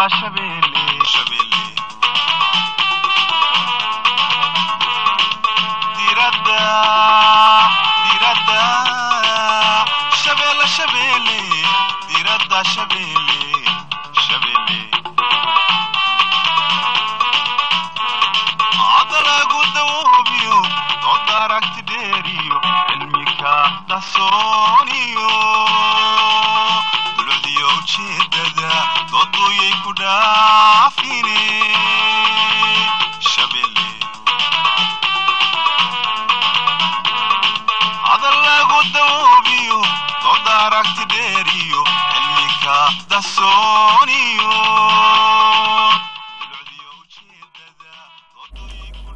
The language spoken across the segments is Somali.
shabeelle shabeelle diradda diradda shabeelle shabeelle diradda shabeelle shabeelle adalagu dawoobiyo dood aragti dheeriyo cilmika qarsooniyo dulcdiyo ujeedada dooduyay ku dhaafine shabeelle hadal lagu dawoobiyo dood aragti dheeriyo cilmika qarsooniyo dulcdiyo ujeedada dooduyay ku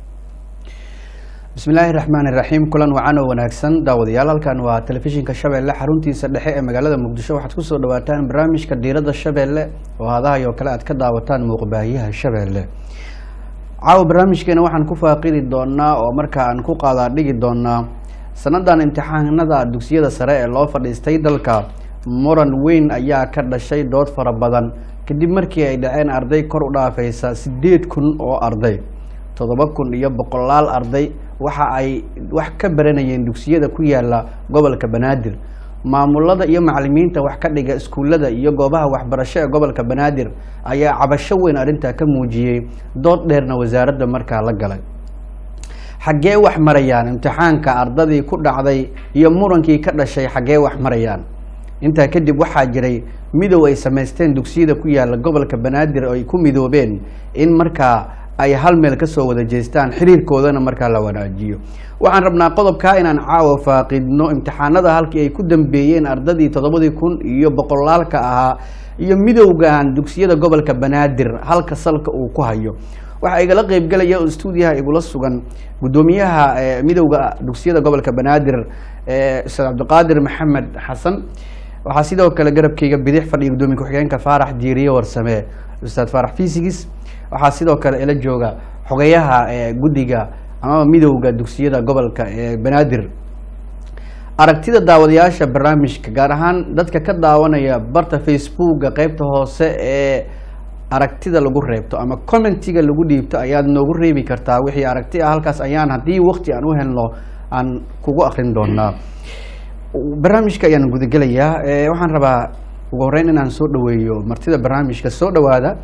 bismillaahi raxmaan iraxiim kulan wacan oo wanaagsan daawadayaal halkan waa telefishinka shabeelle xaruntiisa dhexe ee magaalada muqdisho waxaad kusoo dhawaataan barnaamijka diiradda shabeelle oo hadahay oo kale aad ka daawataan muuqbaahiyaha shabeelle caawa barnaamijkeena waxaan ku faaqidi doonaa oo markaa aan ku qaadaa dhigi doonaa sanadan imtixaanada dugsiyada sare ee loo fadhiistay dalka muran weyn ayaa ka dhashay dood fara badan kadib markii ay dhaceen arday kor u dhaafaysa sideed kun oo arday toddoba kun iyo boqolaal arday waxa ay wax ka baranayeen dugsiyada ku yaala gobolka banaadir maamulada iyo macalimiinta wax ka dhiga iskuullada iyo goobaha waxbarasho ee gobolka banaadir ayaa cabasho weyn arrintaa ka muujiyey dood dheerna wasaaradda markaa la galay xaggee wax marayaan imtixaanka ardadii ku dhacday iyo murankii ka dhashay xaggee wax marayaan intaa kadib waxaa jiray midow ay samaysteen dugsiyada ku yaala gobolka banaadir oo ay ku midoobeen in markaa ay hal meel kasoo wada jeestaan xiriirkoodana markaa la wanaajiyo waxaan rabnaa qodobkaa inaan caawa faaqidno imtixaanada halkii ay ku dambeeyeen ardadii toddobadii kun iyo boqolaalka ahaa iyo midowgan dugsiyada gobolka banaadir halka salka uu ku hayo waxaa igala qeybgelaya oo stuudiyaha igula sugan guddoomiyaha eh, midowda dugsiyada gobolka banaadir eh, ustaad cabdiqaadir maxamed xasan waxaa sidoo kale garabkeyga bidix fadhiya guddoomiye ku-xigeenka faarax diiriye warsame ustaad faarax fisigis waxaa sidoo kale ila jooga xogeyaha eh, guddiga amaba midowda dugsiyada gobolka ee banaadir aragtida daawadayaasha barnaamijka gaar ahaan dadka ka daawanaya barta facebooka qeybta hoose ee aragtida lagu reebto ama commentiga lagu dhiibto ayaad noogu reebi kartaa wixii aragti ah halkaas ayaan haddii wakti aan u helno aan kugu akrin doonaa barnaamijka ayaan gudagelayaa Eh, waxaan rabaa ugu horeyn inaan soo dhaweeyo martida barnaamijka soo dhawaada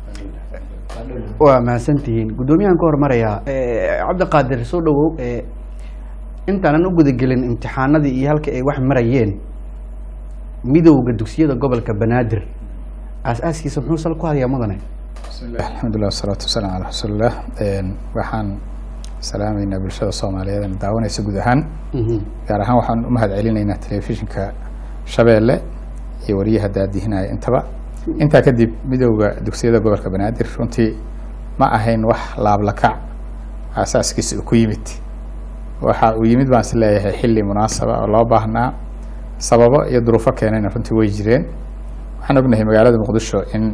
waa mahadsantihiin guddoomiyahan ka hormarayaa Eh, cabdiqaadir soo dhawow Eh, intaanan u gudagelin imtixaanadii iyo halka ay wax marayeen midowda dugsiyada gobolka banaadir aas-aaskiisa muxuu sal ku hayaa mudane bismillahi alxamdulilah wasalaatu wasalaamu calaa rasuulilah waxaan salaamaynaa bulshada soomaaliyeed ee daawanaysa guud ahaan gaar ahaan waxaan u mahad celinaynaa telefishinka shabeelle iyo wariyaha daadihinaya intaba intaa kadib midowda dugsiyada gobolka banaadir runtii ma ahayn wax laablakac aasaaskiisa uu ku yimid waxa uu yimid baan is leeyahay xilli munaasaba oo loo baahnaa sababo iyo duruufo keenayna runtii way jireen waxaan ognahay magaalada muqdisho in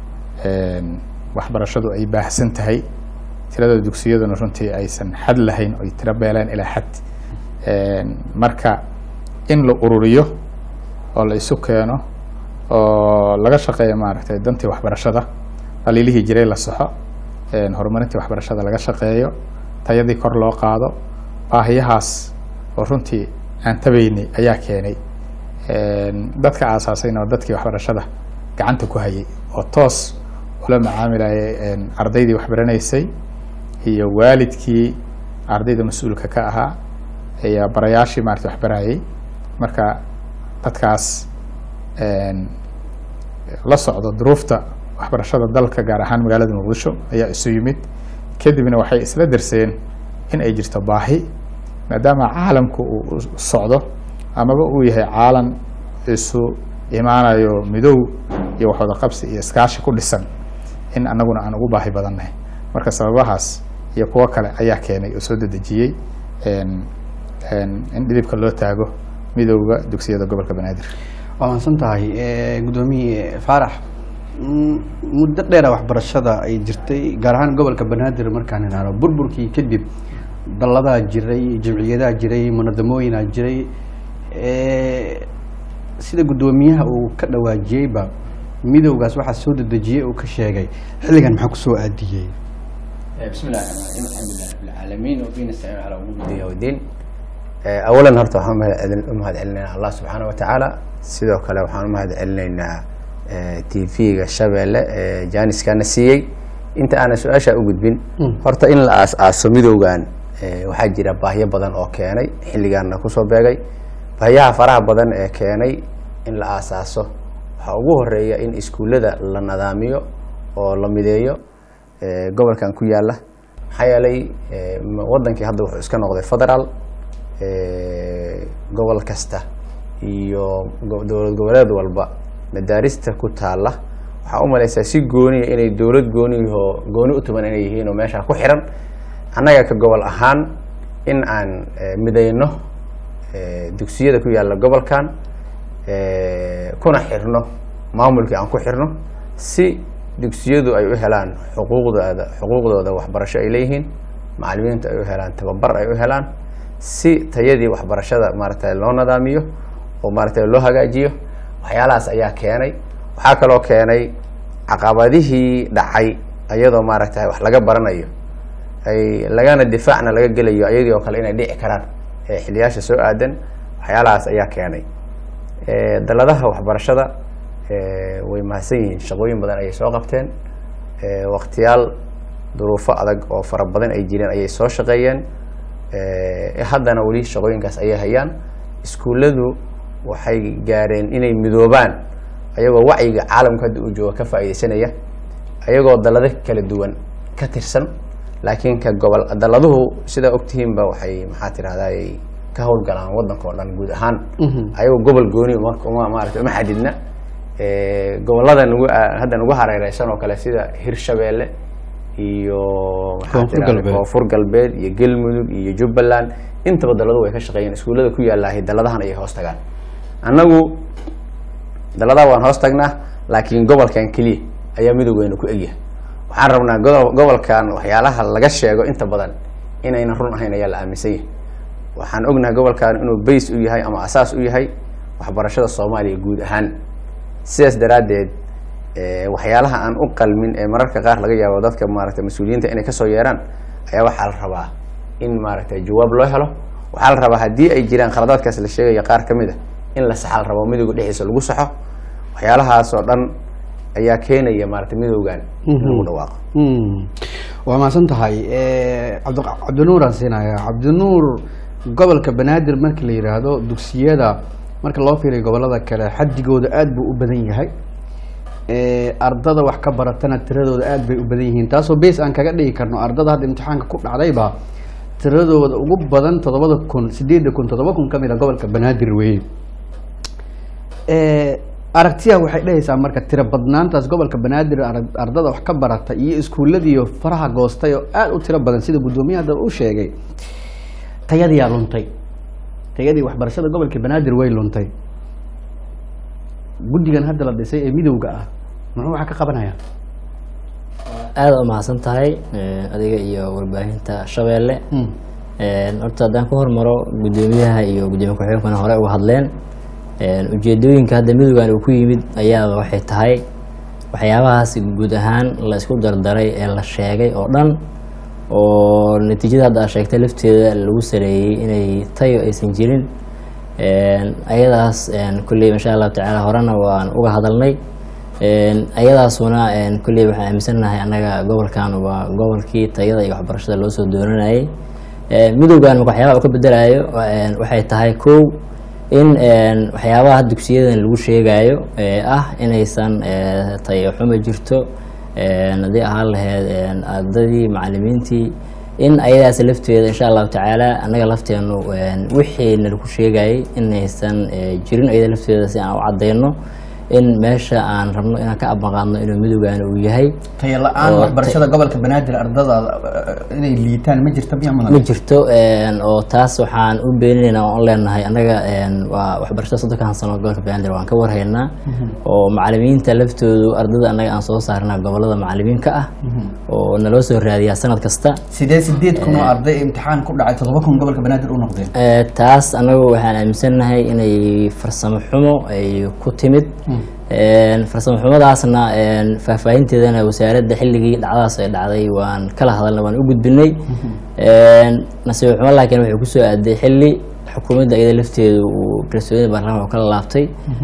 waxbarashadu ay baahsan tahay tirada dugsiyaduna runtii aysan xad lahayn oy tiro beeleen ilaa xad marka in la ururiyo oo la isu keeno oo laga shaqeeyo maaragtay dantii waxbarashada dhaliilihii jiray la saxo horumarintii waxbarashada laga shaqeeyo tayadii kor loo qaado baahiyahaas oo runtii aan tabaynay ayaa keenay dadka aasaasayna oo dadkii waxbarashada gacanta ku hayay oo toos ula macaamilayay ardaydii waxbaranaysay iyo waalidkii ardayda mas-uulka ka ahaa iyo barayaashii maarata waxbarayay marka dadkaas la socdo duruufta waxbarashada dalka gaar ahaan magaalada muqdisho ayaa isu yimid kadibna waxay isla darseen in ay jirto baahi maadaama caalamku uu socdo amaba uu yahay caalam isu imaanayo midow iyo waxwada qabsi iyo iskaashi ku dhisan in anaguna aan ugu baahi badannahay marka sababahaas iyo kuwo kale ayaa keenay oo soo dedejiyey in dhidibka loo taago midowda dugsiyada gobolka banaadir waa mahadsan tahay guddoomiye faarax muddo dheera waxbarashada ay jirtay gaar ahaan gobolka banaadir markaan idhaahno burburkii kadib dalladaa jiray jamciyadaa jiray munadamooyinaa jiray sida guddoomiyaha uu ka dhawaajiyeyba midowgaas waxaa soo dedejiyey uu ka sheegay xilligan maxaa kusoo aadiyey بسم الله الرحمن الرحيم الحمد لله رب العالمين وبه نستعين على امور الدنيا والدين اولا horta waxaan umahad- u mahad celinaynaa allah subxaana wa tacaala sidoo kale waxaan u mahad celinaynaa tv-ga shabeelle ee jaaniskana siiyey inta aanan su-aasha u gudbin horta in la aas-aaso midowgan eh, waxaa jira baahyo badan oo keenay xilligaana kusoo beegay baahyaha faraha badan ee keenay in la aasaaso waxaa ugu horeeya in iskuullada la nadaamiyo oo la mideeyo eh, gobolkan ku yaala maxaa yeelay eh, m- wadankii hadda wuxuu iska noqday federaal eh, gobol kasta iyo go- dowlad goboleed walba madaarista ku taala waxaa u malaysaa si gooniya inay dowlad gooniyahoo gooni u tuban inay yihiin oo meeshaa ku xiran annaga ka gobol ahaan in aan eh, midayno eh, dugsiyada ku yaala gobolkan eh, kuna xirno maamulkii aan ku xirno si dugsiyadu ay u helaan xuquuqdooda xuquuqdooda waxbarasho ay leeyihiin macalimiintu ay u helaan tababar ay u helaan si tayadii waxbarashada maaragtay loo nadaamiyo oo maaragtay loo hagaajiyo waxyaalahaas ayaa keenay waxaa kaloo keenay caqabadihii dhacay ayadoo maaragtay wax laga baranayo ay lagana difaacna laga gelayo ayadii oo kale inay dhici karaan ee xiliyaasha soo aadan waxyaalahaas ayaa keenay Eh, daladaha waxbarashada eh, way mahadsan yihiin shaqooyin badan ayay soo qabteen Eh, waqtiyaal duruufo adag oo fara badan ay jireen ayay soo shaqeeyeen Eh, haddana weli shaqooyinkaas ayay hayaan iskuulladu waxay gaareen inay midoobaan ayagoo wacyiga caalamka hadda uu jooga ka faa'iidaysanaya ayagoo dalado kala duwan ka tirsan laakiin ka gobol daladuhu sidaa ogtihiinba waxay maxaa tirahdaa ka howlgalaan wadanka oo dhan guud ahaan ayagoo gobol gooni uma uma- maarata uma xadidna Eh, gobolada nagu ah, hadda nagu hareereysan oo kale sida hirshabeelle iyo maxaa Koonfur tirahdaa galbeed. koonfur galbeed iyo galmudug iyo jubbaland intaba daladu way ka shaqeeyeen iskuullada ku yaalahay daladahan ayay hoos tagaan annagu daladaha waan hoos tagnaa laakiin gobolkan keliya ayaa midowgeena ku egyahay waxaan rabnaa godo- gobolkan waxyaalaha laga sheego inta badan inayna run ahayn ayaa la aaminsan yahay waxaan ognahay gobolkan inuu bays u yahay ama asaas u yahay waxbarashada soomaaliya guud ahaan sidaas daraaddeed eh, waxyaalaha aan u qalmin ee mararka qaar laga yaabo dadka maaragtay mas-uuliyiinta inay kasoo yeeraan ayaa waxaa la rabaa in maaragtay jawaab loo helo waxaa la rabaa haddii ay jiraan khaladaadkaas la sheegaya qaar ka mid a in la saxa la rabo midowga dhexdiisa lagu saxo waxyaalahaas oo dhan ayaa keenaya maaragtay midowgan in lagu dhawaaqo Mm. waa mahadsan tahay cabdi cabdinuuraan siinaya cabdinuur gobolka banaadir marka la yidhaahdo dugsiyada marka loo fiiriyo gobolada kale xadigooda aad buu u badan yahay Eh, ardada wax ka baratana tiradooda aad bay u badan yihiin taasoo base aan kaga dhigi karno ardada hadda imtixaanka ku dhacdayba tiradooda ugu badan toddobada kun sideedda kun toddoba kun ka mid a gobolka banaadir weeye Eh, aragtiya waxay dhehaysaa marka tiro badnaantaas gobolka banaadir arag- ardada wax ka barata iyo iskuulladiiyo faraha goostay oo aad u tiro badan sida guddoomiyaha hadda u sheegay tayadiyaa luntay tayadii waxbarashada gobolka banaadir way luntay guddigan hadda la dhisay ee midowga ah muxuu waxa ka qabanaya aada u mahadsan tahay eh, adiga iyo warbaahinta shabeelle Mm. Eh, horta haddaan ku hormaro guddoomiyaha iyo guddoomiye ku-xigeenkuna hore uga hadleen Eh, ujeedooyinka hadda midowgan uu ku yimid ayaaba waxay tahay waxyaabahaas guud ahaan la isku dardaray ee la sheegay oo dhan oo natiijada hadda aad sheegtay lafteeda lagu sareeyey inay tayo aysan jirin Een, ayadaas een, kulley insha allahu tacaala horena waan uga hadalnay Een, ayadaasuna een, kulley waxaan aaminsanahay annaga gobolkan waa gobolkii tayada iyo waxbarashada loo soo dooranayay Een, midowgan marka waxyaabaha uu ka bedelayo een, waxay tahay kow in een, waxyaabaha dugsiyadan lagu sheegayo ee ah inaysan ee, tayo xumo jirto een, haddii ahaan lahayd een, ardadii macalimiintii in ayadaas lafteeda insha allahu tacaala annaga lafteenu een, wixii nalagu sheegayay inaysan ee, jirin ayada lafteeda si aan u cadeyno in meesha aan rabno inaan ka abaqaadno inuu midowgan uu yahay tayo la-aan Oo waxbarashada gobolka banaadir ardada eh, inay liitaan ma jirta miya ma mudan jirto een, oo taas waxaan u beeninaynaa oon leenahay annaga een, waa waxbarashada soddonkan sano gobolka banaadir waan ka warhaynaa oo macalimiinta laftoodu ardada annaga aan soo saarnaa gobolada macalimiinka ah oo naloo soo raadiyaa sanad kasta sidee sideed kun oo arday imtixaan ku dhacay toddoba kun gobolka banaadir u noqdeen Ee, taas anagu waxaan aaminsanahay inay farsamo xumo ay ku timid Een, farsamo xumadaasna een, faahfaahinteedana wasaaradda xilligii dhacdadaas ay dhacday waan kala hadalnay waan u gudbinay Een, nasiib xumo laakiin waxay kusoo aaday xilli xukuumadda iyada lafteedu uu kalsoonida baarlamaanka kala laabtay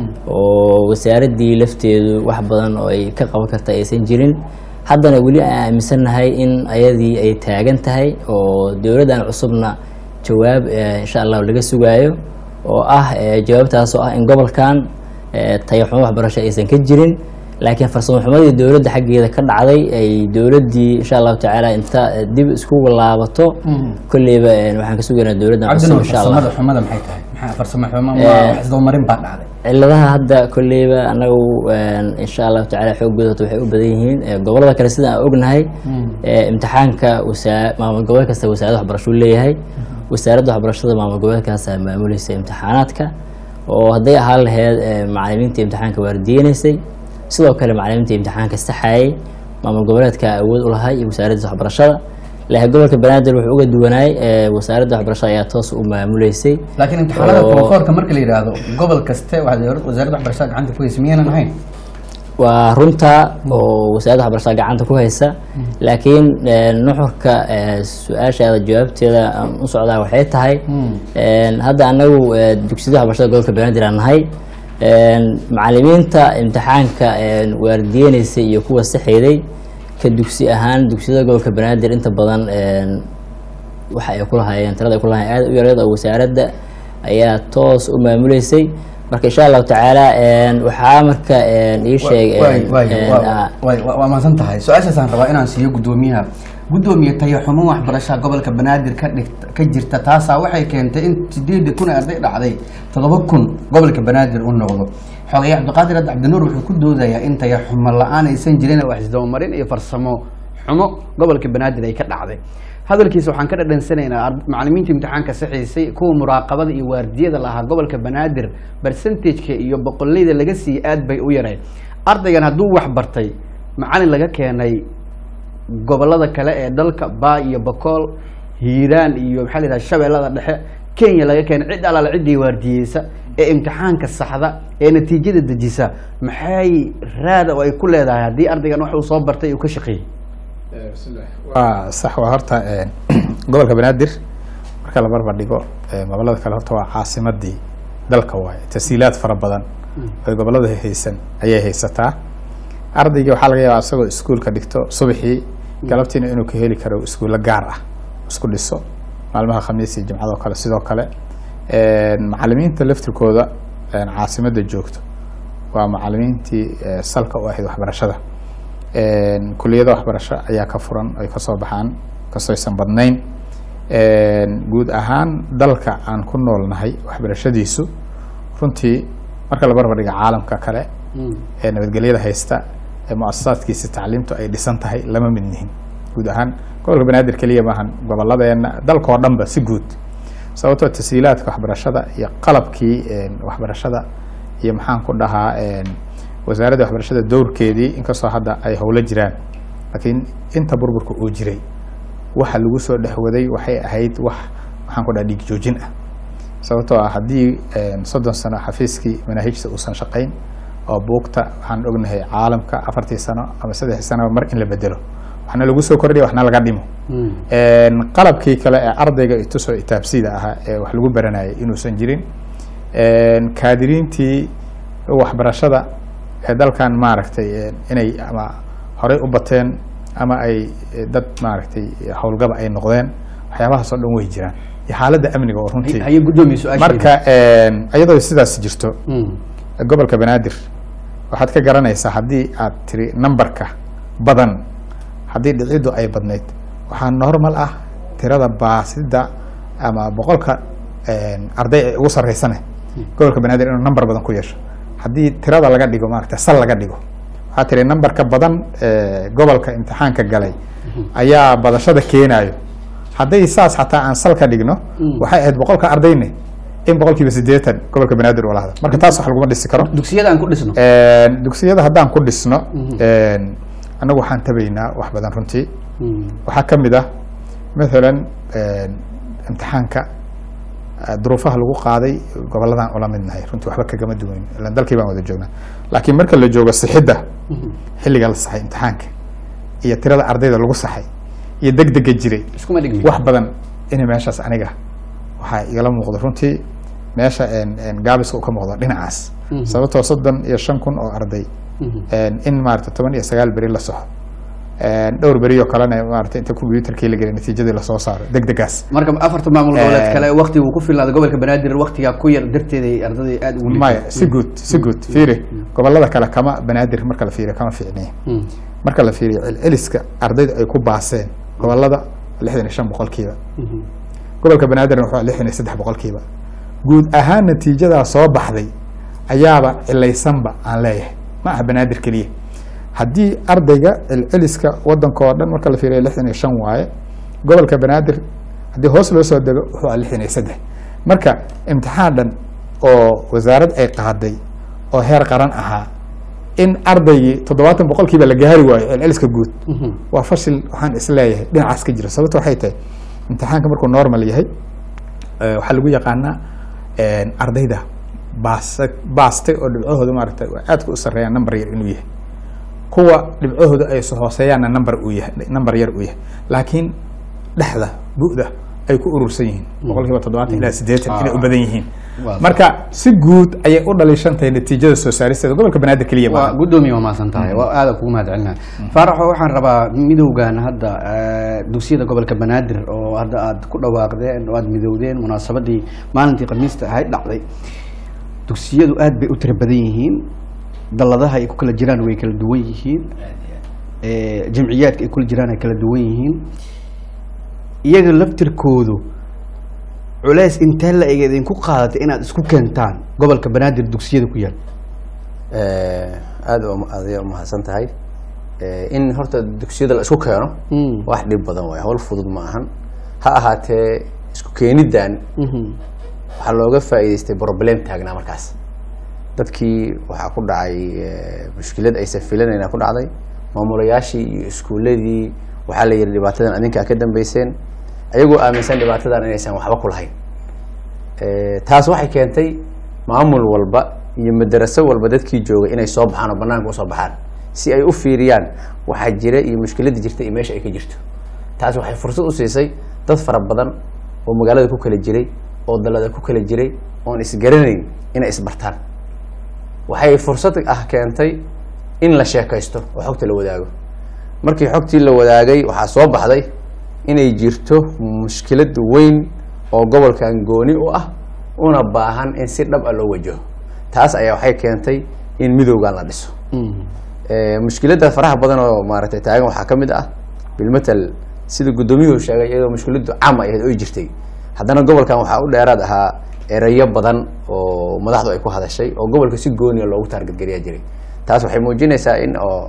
oo wasaaraddii lafteedu wax badan oo ay ka qaban karta aysan jirin haddana weli aan aaminsannahay in ayadii ay taagan tahay oo dowladdan cusubna jawaab eh, insha allahu laga sugaayo oo ah eh, jawaabtaas oo ah in gobolkan eh, tayaxumo waxbarasho aysan ka jirin laakiin farsamo xumadii dowladda xaggeeda ka dhacday ay dowladdii insha allahu tacaala inta eh, dib iskugu laabato kolleyba eh, waxaan ka sugaynaa dowladdan cusub cabdinur insha allah farsamada xumada maxay tahay maxaa farsamo xumo Eh, waa wax isdabamarin baa dhacday ciladaha hadda kolleyba anagu een, insha allahu tacaala xoogooda horta waxay u badan yihiin Eh, gobolada kale sida aan ognahay eh, imtixaanka wasaa- maamul gobol kasta wasaaradda waxbarasho uu leeyahay wasaaradda waxbarashada maamul goboleedkaasaa maamulaysa imtixaanaadka oo hadday ahaan laheyd eh, macalimiinta imtixaanka waardiyeynaysay sidoo kale macalimiinta imtixaanka saxayay maamul goboleedka awood u lahay iyo wasaaradda waxbarashada laakiin gobolka banaadir wuxuu uga duwanaay eh, wasaaradda waxbarashada ayaa toos u maamuleysay laakiin imtixaanada Oo- koonfoorka marka la yidhaahdo gobol kaste waxaa dowlad- wasaaradda waxbarashada gacanta ku haysa miyaynan ahayn waa runta oo wasaaradda waxbarashada gacanta ku haysa laakiin eh, nuxurka eh, su-aashaada jawaabteeda aan u socdaa waxay tahay een, hadda anagu eh, dugsiyada waxbarashada gobolka banaadir aan nahay een, macalimiinta imtixaanka een, waardiyeynaysa iyo kuwa saxeeday ka dugsi ahaan dugsiyada gobolka banaadir inta badan een, waxa ay ku lahaayeen tirada ay ku lahaayeen aad u yareed oo wasaaradda ayaa toos u maamuleysay marka insha allahu tacaala een, waxaa marka een, ii sheeg Waay, een, waay, een, waa- ah, waay, waa waa mahadsan tahay su-aashaasaan rabaa inaan siiyo guddoomiyaha guddoomiye tayaxumo waxbarasha gobolka banaadir ka dhigt ka jirta taasaa waxay keentay in sideedii kun ee arday dhacday toddoba kun gobolka banaadir u noqdo xogaye cabdiqaadir hadda cabdinuur wuxuu ku doodayaa in tayaxumo la-aan aysan jirin wax isdabamarin iyo farsamo xumo gobolka banaadir ay ka dhacday hadalkiisa waxaan ka dhadhansanaynaa ard- macalimiinta imtixaanka saxiisay kuwa muraaqabada iyo waardiyada lahaa gobolka banaadir percentageka iyo boqoleyda laga siiyey aad bay u yareen ardaygan hadduu wax bartay macalin laga keenay gobolada kale ee dalka baa iyo bakool hiiraan iyo maxaa la yidhaha shabeellada dhexe kenya laga keenay cid alaala ciddii waardiyeysa ee imtixaanka saxda ee natiijada dejisa maxay raada oo ay ku leedahay haddii ardaygan wax uu soo bartay uu ka shaqeeyey waa sax waa horta een, gobolka banaadir marka la barbar dhigo ee, gobolada kale horta waa caasimadii dalka waaye tasiilaad fara badan oy gobolada haysan ayay haysataa ardaygii waxaa laga yaabaa isagoo iskuulka dhigto subaxii galabtiina inuu ka heli karo iskuulo gaar ah isku dhiso maalmaha khamiis iyo jimcadoo kale sidoo kale een, macalimiinta laftirkooda een, caasimadda joogto waa macalimiintii ee, salka u ahayd waxbarashada Een, kuliyada waxbarasho ayaa ka furan ay kasoo baxaan kastoo aysan badnayn Een, guud ahaan dalka aan ku noolnahay waxbarashadiisu runtii marka la barbar dhiga caalamka kale ee nabadgelyada haysta ee muasasaadkiisa tacliimtu ay dhisan tahay lama mid nihin guud ahaan gobolka banaadir keliya maahan goboladeena dalka oo dhanba si guud sababtoo tasiilaadka waxbarashada iyo qalabkii een, waxbarashada iyo maxaan ku dhahaa een, wasaaradda waxbarashada dowrkeedii inkastoo hadda ay howlo jiraan laakiin inta burburka uu jiray waxa lagu soo dhexwaday waxay ahayd wax maxaan ku dhaha dhiig joojin ah sababtoo ah haddii een, soddon sano xafiiskii manaahijta uusan shaqayn oo buugta waxaan ognahay caalamka afartii sano ama saddexdii sanoba mar in la bedelo waxna lagu soo kordhiya waxna laga dhimo Een, qalabkii kale ee ardayga itusoo itaabsida ahaa ee wax lagu baranayay inuusan jirin Een, kaadiriintii waxbarashada ee dalkan maaragtay een, inay ama horey u bateen ama ay eh, dad maaragtay howlgaba ay noqdeen waxyaabahaas oo dhan way jiraan iyo xaaladda amniga oo runtii haye guddoomiye su-aasheeda marka een, iyadoo sidaas jirto gobolka banaadir waxaad ka garanaysaa haddii aad tiri numberka badan haddii dhiciddu ay badnayd waxaa normal ah tirada baasida ama boqolka een, arday ay ugu sarreysane gobolka banaadir inuu number badan ku yeesho haddii tirada laga dhigo maaragta sal laga dhigo waxaa tiri numberka badan ee gobolka imtixaanka galay ayaa badashada keenayo hadday saas xataa aan sal ka dhigno waxay ahayd boqolka ardayne in boqolkiiba sideetan gobolka banaadir uu lahda marka taas wax laguma dhisi karo dugsiyada aan ku dhisno Een, dugsiyada haddaan ku dhisno een, annagu waxaan tabaynaa wax badan runtii waxaa ka mid ah mathalan een, imtixaanka eh, duruufaha lagu qaaday gobolladan ula midnahay runtii waxba kagama duwayn ilan dalkii baan wada joognaa laakiin marka la joogo sixidda xilliga la saxay imtixaanka iyo tirada ardayda lagu saxay iyo degdega jiray iskuma dhigmi wax badan inay meeshaas aniga waxaa igala muuqdo runtii meesha een- een gaabiska uu ka muuqdo dhinacaas Mhm. sababtoo soddon iyo shan kun oo arday een, in maarata toban iyo sagaal beri la soxo een, dhowr beri oo kalena maarata inta computerkii la geliy natiijadii lasoo saaro degdegaas marka afarta maamul goboleed Eh, kale waqtiga uu ku filnaada gobolka banaadir waqtigaa ku yar darteeda ay ardadii aada ugu maya si guud si guud fiiri gobolada kale kama banaadir marka la fiiriyo kama fiicniya Mm. marka la fiiriyo celceliska ardayda ay ku baaseen gobolada lixdan iyo shan boqolkiiba Mhm. gobolka banaadirna wuxuu lixdan iyo saddex boqolkiiba guud ahaan natiijadaa soo baxday ayaaba cilaysanba aan leeyahay ma aha banaadir keliya haddii ardayga celceliska wadanka oo dhan marka la fiiriyo lixdan iyo shan waaye gobolka banaadir haddii hoos loo soo dego wuxuu ah lixdan iyo saddex marka imtixaan dhan oo wasaarad ay qaaday oo heer qaran ahaa in ardaygii toddobaatan boqolkiiba la gaari waayo celceliska guud Mhm. waa fashil waxaan isleeyahay dhinacaas ka jira sababta waxay tahay imtixaanka markuu normal yahay eh, waxaa lagu yaqaanaa een, ardayda baasa baastay oo dhibcahooda maaragtay waa aadka u sarreeyaan number yar inuu yahay kuwa dhibcahooda ay so hooseeyaanna number uu yahay number yar uu yahay laakiin dhexda bu'da ay ku urursan yihiin boqolkiiba toddobaatan ilaa siddeetan inay u badan yihiin Waa marka si guud ayay u dhaliishan tahay natiijada soo saaristeeda gobolka banaadir keliya waa maaha guddoomiye waa mahadsan tahay waa aada kugu mahad celinaya faaraxo waxaan rabaa midowgan hadda eh, dugsiyada gobolka banaadir oo hadda aad ku dhawaaqdeen oo aad midowdeen munaasabadii maalintii khamiista ahayd dhacday dugsiyadu aad bay u tira badan yihiin dalladaha ay ku kala jiraan way kala duwan yihiin Eh, jamciyaadka ay kula jiraan ay kala duwan yihiin iyaga laftirkoodu culeys intee la eg idinku qaadatay inaad isku keentaan gobolka banaadir dugsiyada ku yaal aada aday umahadsan tahay Eh, in horta dugsiyada la isku keeno Mm. wax dhib badan waay hawl fudud ma ahan ha ahaatee isku keenidan Mhm. waxaa looga faa'iidaystay problem taagnaa markaas dadkii waxaa ku dhacay eh, mushkilad aysan filanayna ku dhacday maamulayaashii iyo iskuuladii waxaa la yidhi dhibaatadan adinkaa ka dambeyseen ayagoo aaminsan dhibaatadan inaysan waxba ku lahayn Eh, taas waxay keentay maamul walba iyo madaraso walba dadkii joogay inay soo baxaan oo banaanka usoo baxaan si ay u fiiriyaan waxaa jira iyo mushkiladda jirta iyo meesha ay ka jirto taas waxay fursad u siisay dad fara badan oo magaalada ku kala jiray oo dalada ku kala jiray oon isgaranayn inay isbartaan waxay fursad ah keentay in la sheekaysto oo xogta la wadaago markii xogtii la wadaagay waxaa soo baxday inay jirto mushkilad weyn oo gobolkan gooni u ah una baahan in si dhab ah loo wajaho taas ayaa waxay keentay in midowgan la dhiso Mhm. Eh, mushkiladda faraha badan oo maaragtay taagan waxaa ka mid ah bilmatal sida guddoomiyuhu sheegay iyadoo mushkiladdu caam ay ahayd oy jirtay haddana gobolkan waxaa u dheeraad ahaa erayo badan oo madaxdu ay ku hadashay oo gobolka si gooniya loogu taargetgeliyaa jiray taas waxay muujinaysaa in oo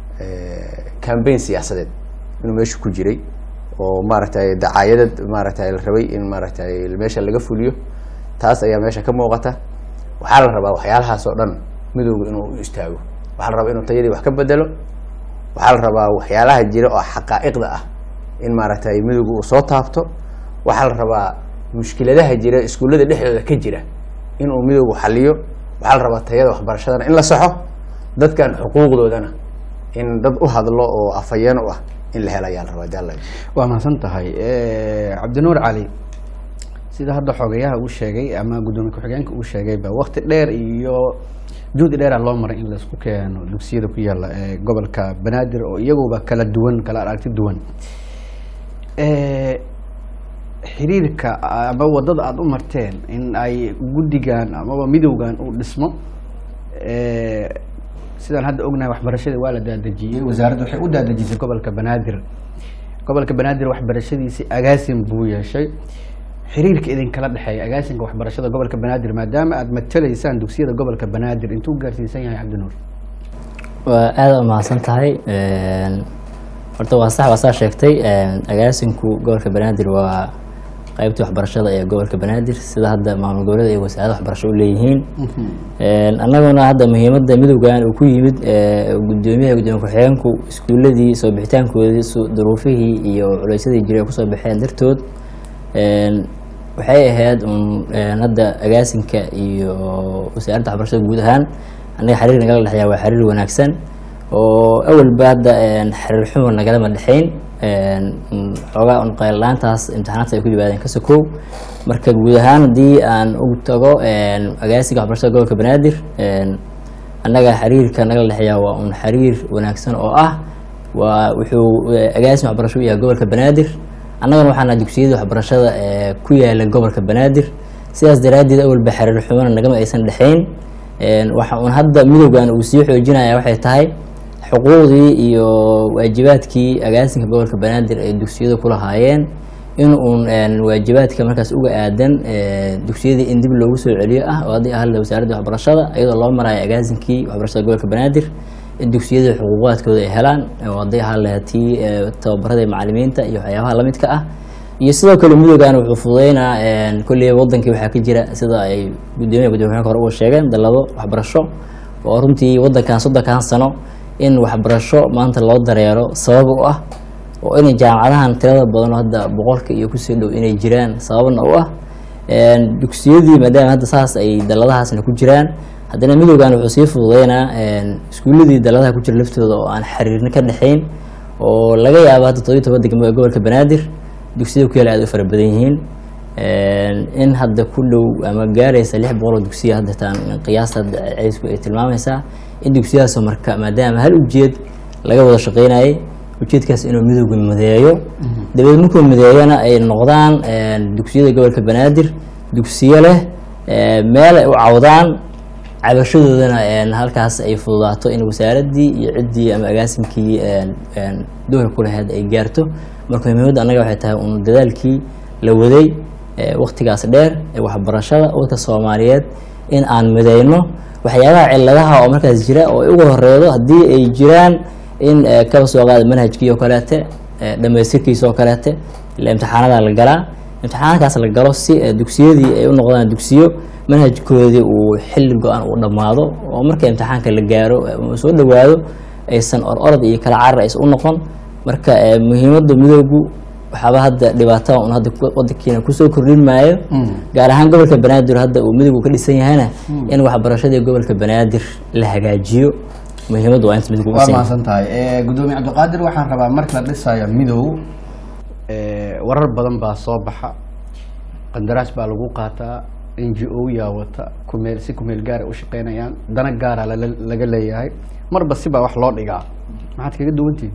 cambaign siyaasadeed inuu meesha ku jiray oo maaragtay dacaayadad maaragtay la rabay in maaragtay meesha laga fuliyo taas ayaa meesha ka muuqata waxaa la rabaa waxyaalahaas oo dhan midowga inuu u istaago waxaa la rabaa inuu tayadii wax ka bedelo waxaa la rabaa waxyaalaha jira oo xaqaa'iqda ah in maaragtay midowga uu soo taabto waxaa la rabaa mushkiladaha jira iskuullada dhexdooda ka jira inuu midowgu xaliyo waxaa la rabaa tayada waxbarashadana in la saxo dadkan xuquuqdoodana in dad u hadlo oo afhayeen u ah in la helo ayaa la rabaa jaalay waa mahadsan tahay cabdinuur cali sida hadda xogayaha uu sheegay ama guddoomiye ku-xigeenka uu sheegayba wakti dheer iyo juhdi dheera loo maray in laisku keeno dugsiyada ku yaala ee gobolka banaadir oo iyaguba kala duwan kala aragti duwan xiriirka ama wadada aada u marteen in ay guddigan amaba midowgan uu dhismo sidaan hadda ognahay waxbarashadii waa la daadejiyey wasaaradda waxay u daadejisay gobolka banaadir gobolka banaadir waxbarashadiisi agaasin buu yeeshay xiriirka idinkala dhexeeya agaasinka waxbarashada gobolka banaadir maadaama aada matalaysaan dugsiyada gobolka banaadir intuu gaarsiisan yahay cabdinuur waa aada u mahadsan tahay horta waa sax waa saa sheegtay agaasinku gobolka banaadir waa qaybtii waxbarashada ee gobolka banaadir sida hadda maamul goboleeda iyo wasaarada waxbarasho u leeyihiin annaguna hadda muhiimadda midowgan uu ku yimid gudoomiyaha gudoomiye ku-xigeenku iskuuladii soo bixitaankoodii duruufihii iyo culeysyadii jiray kusoo baxeen dartood waxay ahayd un een, hadda agaasinka iyo wasaaradda waxbarashada guud ahaan annaga xiriir nagala dhexeeya waa xiriir wanaagsan oo awalba hadda een, xiriir xumo nagalama dhexeyn een, un xoogaa un qayllaantaas imtixaanaadka ay ku yimaadeen ka sokow marka guud ahaan haddii aan ugu tago een, agaasinka waxbarashada gobolka banaadir een, annaga xiriirka nagala dhexeeya waa un xiriir wanaagsan oo ah waa wuxuu eh, agaasin waxbarasho u yahay gobolka banaadir annagana waxaana dugsiyada waxbarashada ee ku yaala gobolka banaadir sidaas daraaddeed awalba xiriir xumana nagama aysan dhexeyn Een, waxa uun hadda midowgan uu sii xoojinaya waxay tahay xuquuqdii iyo waajibaadkii agaasinka gobolka banaadir ay dugsiyada ku lahaayeen in uun een, waajibaadka markaas uga aadan ee, dugsiyadii in dib loogu soo celiyo ah oo haddii ahla wasaaradda waxbarashada iyadoo loo marayo agaasinkii waxbarashada gobolka banaadir in dugsiyada xuquuqaadkooda ay helaan oo haddii ahaa lahayd tii ee, tababarada macalimiinta iyo waxyaabaha lamidka ah iyo sidoo kale midowgan wuxuu fududeynaa een, kolley wadankii waxaa ka jira sida ay gudoomiyaha gudoomiyaha hore uga sheegeen dalado waxbarasho oo runtii wadankan soddonkan sano in waxbarasho maanta loo dareero sabab u ah oo inay jaamacadahan tirada badan oo hadda boqolka iyo kusii dhow inay jiraan sababna u ah Een, dugsiyadii maadaama hadda saas ay daladahaasna ku jiraan haddana midowgan wuxuu sii fududeynaa een, iskuuladii daladaha ku jira laftooda oo aan xiriirna ka dhexeyn oo laga yaabo hadda todobiyo toban degmo ee gobolka banaadir dugsiyada ku yaala aad u fara badan yihiin Een, in hadda ku dhow ama gaaraysa lix boqol oo dugsiya hadda taan qiyaasta hadda ceysku ay tilmaamaysaa in dugsiyadaasoo marka maadaama hal ujeed laga wada shaqeynayay ujeedkaas inuu midowga mideeyo dabeed markuu mideeyona ay noqdaan een, dugsiyada gobolka banaadir dugsiyo leh ee, meel ay u cawdaan cabashadoodana een, halkaas ay fududaato in wasaaraddii iyo ciddii ama agaasinkii een, een, doorka ku lahayd ay gaarto marka muhiimadda annaga waxay tahay un dadaalkii la waday ee, waqtigaas dheer ee waxbarashada wadka soomaaliyeed in aan mideyno waxyaabaha ciladaha oo markaas jira oo ugu horeedo haddii ay jiraan in eh, kaba soo qaada manhajkii oo kaleete eh, dhammaystirkiisa oo kaleete ila imtixaanada la galaa imtixaankaas la galo si eh, dugsiyadii ay u noqdaan dugsiyo manhajkoodii uu xilli go-an uu dhammaado oo marka imtixaanka la gaaro eh, uu soo dhowaado aysan or orod iyo kala carar aysan u noqon marka eh, muhiimadda midowgu waxaaba hadda dhibaatada un hadda ku- wadankiina kusoo kordhin maayo gaar ahaan gobolka banaadir hadda uu midowgu ka dhisan yahayna in waxbarashadii gobolka banaadir la hagaajiyo muhiimaddu waa inta midowgu u waa dhisan yahay. mahadsan tahay gudoomiye cabdiqaadir waxaan rabaa marka la dhisayo midow eh, warar badan baa soo baxa qandaraas baa lagu qaataa n g o yaa wata kumeel si kumeel gaara u shaqeynayaan dana gaara lala- laga leeyahay marba sibaa wax loo dhigaa maxaad kaga duwantihin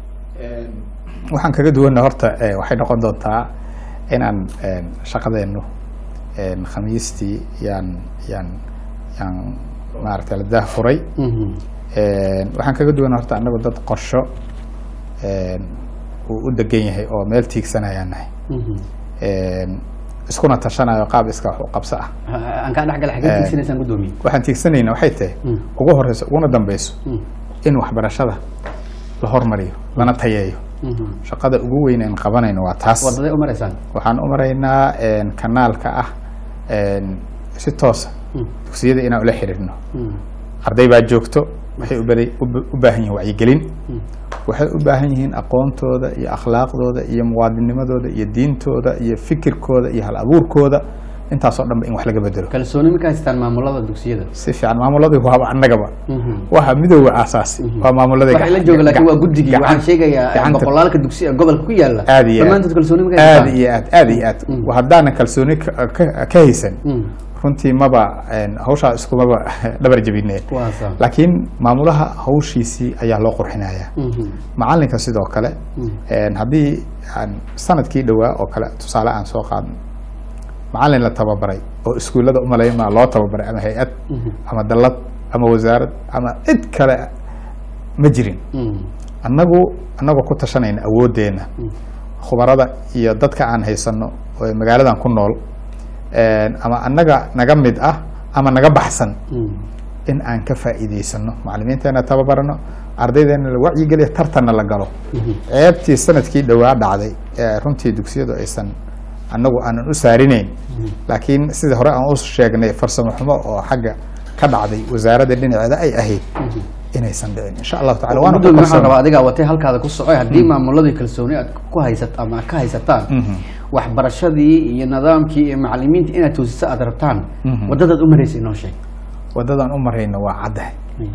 waxaan kaga duwanna horta eh, waxay noqon doontaa inaan een, shaqadeennu een, khamiistii yaan yaan yaan maaragtay la daahfuray Een, waxaan kaga duwanna horta annagu dad qorsho een, uu u degan yahay oo meel tiigsanayaan nahay Een, iskuna tashanayo qaab iska wax u qabso ah aan kaa dhexgala xagee Eh. tiigsanaysaan gudoomiye waxaan tiigsanayna waxay tahay Mm. ugu horeyso uguna dambeyso in waxbarashada la hormariyo lana tayeeyo shaqada ugu weyn aan qabanayno waa taas wadaday u maraysaan waxaan u maraynaa een, kanaalka ah een, si toosa dugsiyada inaan ula xiriirno arday baa joogto waxay u bari- u ba- u baahan yihiin wacyigelin waxay u baahan yihiin aqoontooda iyo akhlaaqdooda iyo muwaadinimadooda iyo diintooda iyo fikirkooda iyo hal abuurkooda intaasoo dhanba in wax laga bedelo kalsooni ma ka haystaan maamulada dugsiyada si fiican maamuladii waaba annagaba waxa midooda aasaasi waa maamuladii waxay la gacan- jooga laakiin waa gacan- guddigii gacan- waxaan sheegayaa gacanta- boqolaalka dugsi ee gobolka ku yaala aad iyo aad. dhammaantood kalsooni ma ka aad haystaan iyo aad aad iyo aad haddaanan kalsooni ka- ka ka haysan Mm. runtii maba een, hawshaa iskumaba dhabar jebine Waa saa. laakiin maamulaha hawshiisii ayaa loo qurxinayaa Mhm. macalinka sidoo kale een, haddii aan sanadkii dhowaa oo kale tusaale aan soo qaadno macalin la tababaray oo iskuullada umalaymaa loo tababaray ama hay-ad ama dallad ama wasaarad ama cid kale ma jirin Mm. annagu annagoo ku tashanayna awooddeena khubarada iyo dadka aan haysano oo magaaladan ku nool een, ama annaga naga mid ah ama naga baxsan Mm. in aan ka faa'iidaysano macalimiinteena tababarano ardaydeena la wacyigeliyo tartanna la galo ceebtii sanadkii dhowaa dhacday ee runtii dugsiyadu aysan annagu aanan u saarinayn laakiin sidii hore aan u sheegnay farsamo xumo oo xagga ka dhacday wasaaradda dhinaceeda ay ahayd inaysan dhicin insha allahu tacala waana ku gudoomiye waxaan kalsoon rabaa adigaa watay halkaada ku socoy haddii maamuladii kalsooni aad ku haysat ama ka haysataan waxbarashadii iyo nidaamkii iyo macalimiinta inaad toosisa aad rabtaan Mhm. wadadaad u maraysa inoo sheeg waddadan u marayna waa caddahay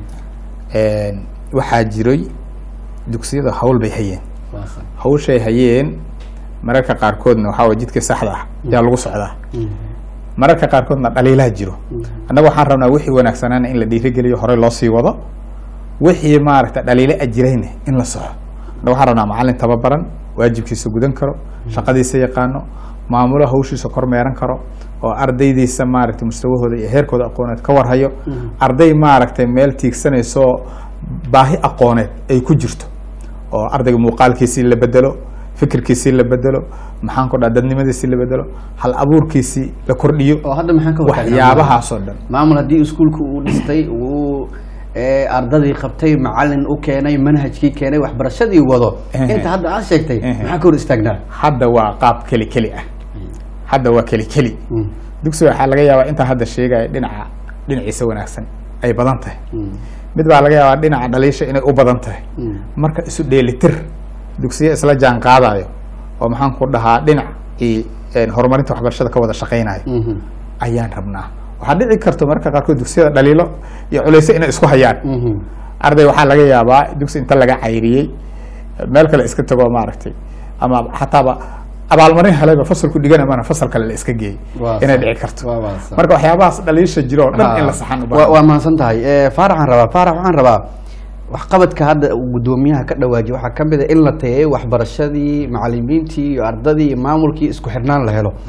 waxaa jiray dugsiyada hawl bay hayeen hawshay hayeen mararka qaarkoodna waxaa waye jidka saxda ah yaa lagu socdaa mararka qaarkoodna dhaliilaa jiro annaga waxaan rabnaa wixii wanaagsanaana in la dhiirigeliyo horey loo sii wado wixii maaragta dhaliilo ajirayna in la soxo annaga waxaan rabnaa macallin tababaran waajibkiisa gudan karo shaqadiisa yaqaano maamulo hawshiisa kormeeran karo oo ardaydiisa maaragtay mustawahooda iyo heerkooda aqooneed ka warhayo arday maaragtay meel tiigsanaysoo baahi aqooneed ay ku jirto oo ardayga muuqaalkiisii la bedelo fikirkiisii la bedelo maxaan ku dhaha dadnimadiisii la bedelo hal abuurkiisii la kordhiyo oo hadda maxaan ka hortaagnaa? waxyaabahaasoo dhan maamul haddii iskuulka uu dhistay uu ee, ardadii qabtay macalin u keenay manhajkii keenay waxbarashadii wado Ehe. inta hadda aad sheegtay Ehe. maxaa ka hor istaagnaa hadda waa qaab keli keli ah hadda waa keli keli Mm. dugsiga waxaa laga yaabaa intaa hadda sheegaya dhinaca dhinaciisa wanaagsan ay badan tahay Mm. mid baa laga yaabaa dhinaca dhaliisha inay u badan tahay Mm. marka isu dheelitir dugsiyo isla jaan qaadayo oo maxaan ku dhahaa dhinac i horumarinta waxbarashada ka wada shaqaynayo Mhm. ayaan rabnaa waxaa dhici karto marka qaarkood dugsiyada dhaliilo iyo culeyso inay isku hayaan Mhm. arday waxaa laga yaabaa dugsi inta laga cayriyey meel kale iska tago maaragtay ama xataaba abaalmarin helayba fasalku dhigana mana fasal kale la iska geeyey Waa inay sax. dhici karto Waa- waa sax. marka waxyaabahaas dhaliisha jiro oo dhan in la saxan u Waa- baahan waa mahadsan tahay Eh, faarax waxaan rabaa faarax waxaan rabaa waxqabadka hadda uu guddoomiyaha ka dhawaajiy waxaa ka mid a in la tayeeyo waxbarashadii macalimiintii iyo ardadii iyo maamulkii isku xirnaan la helo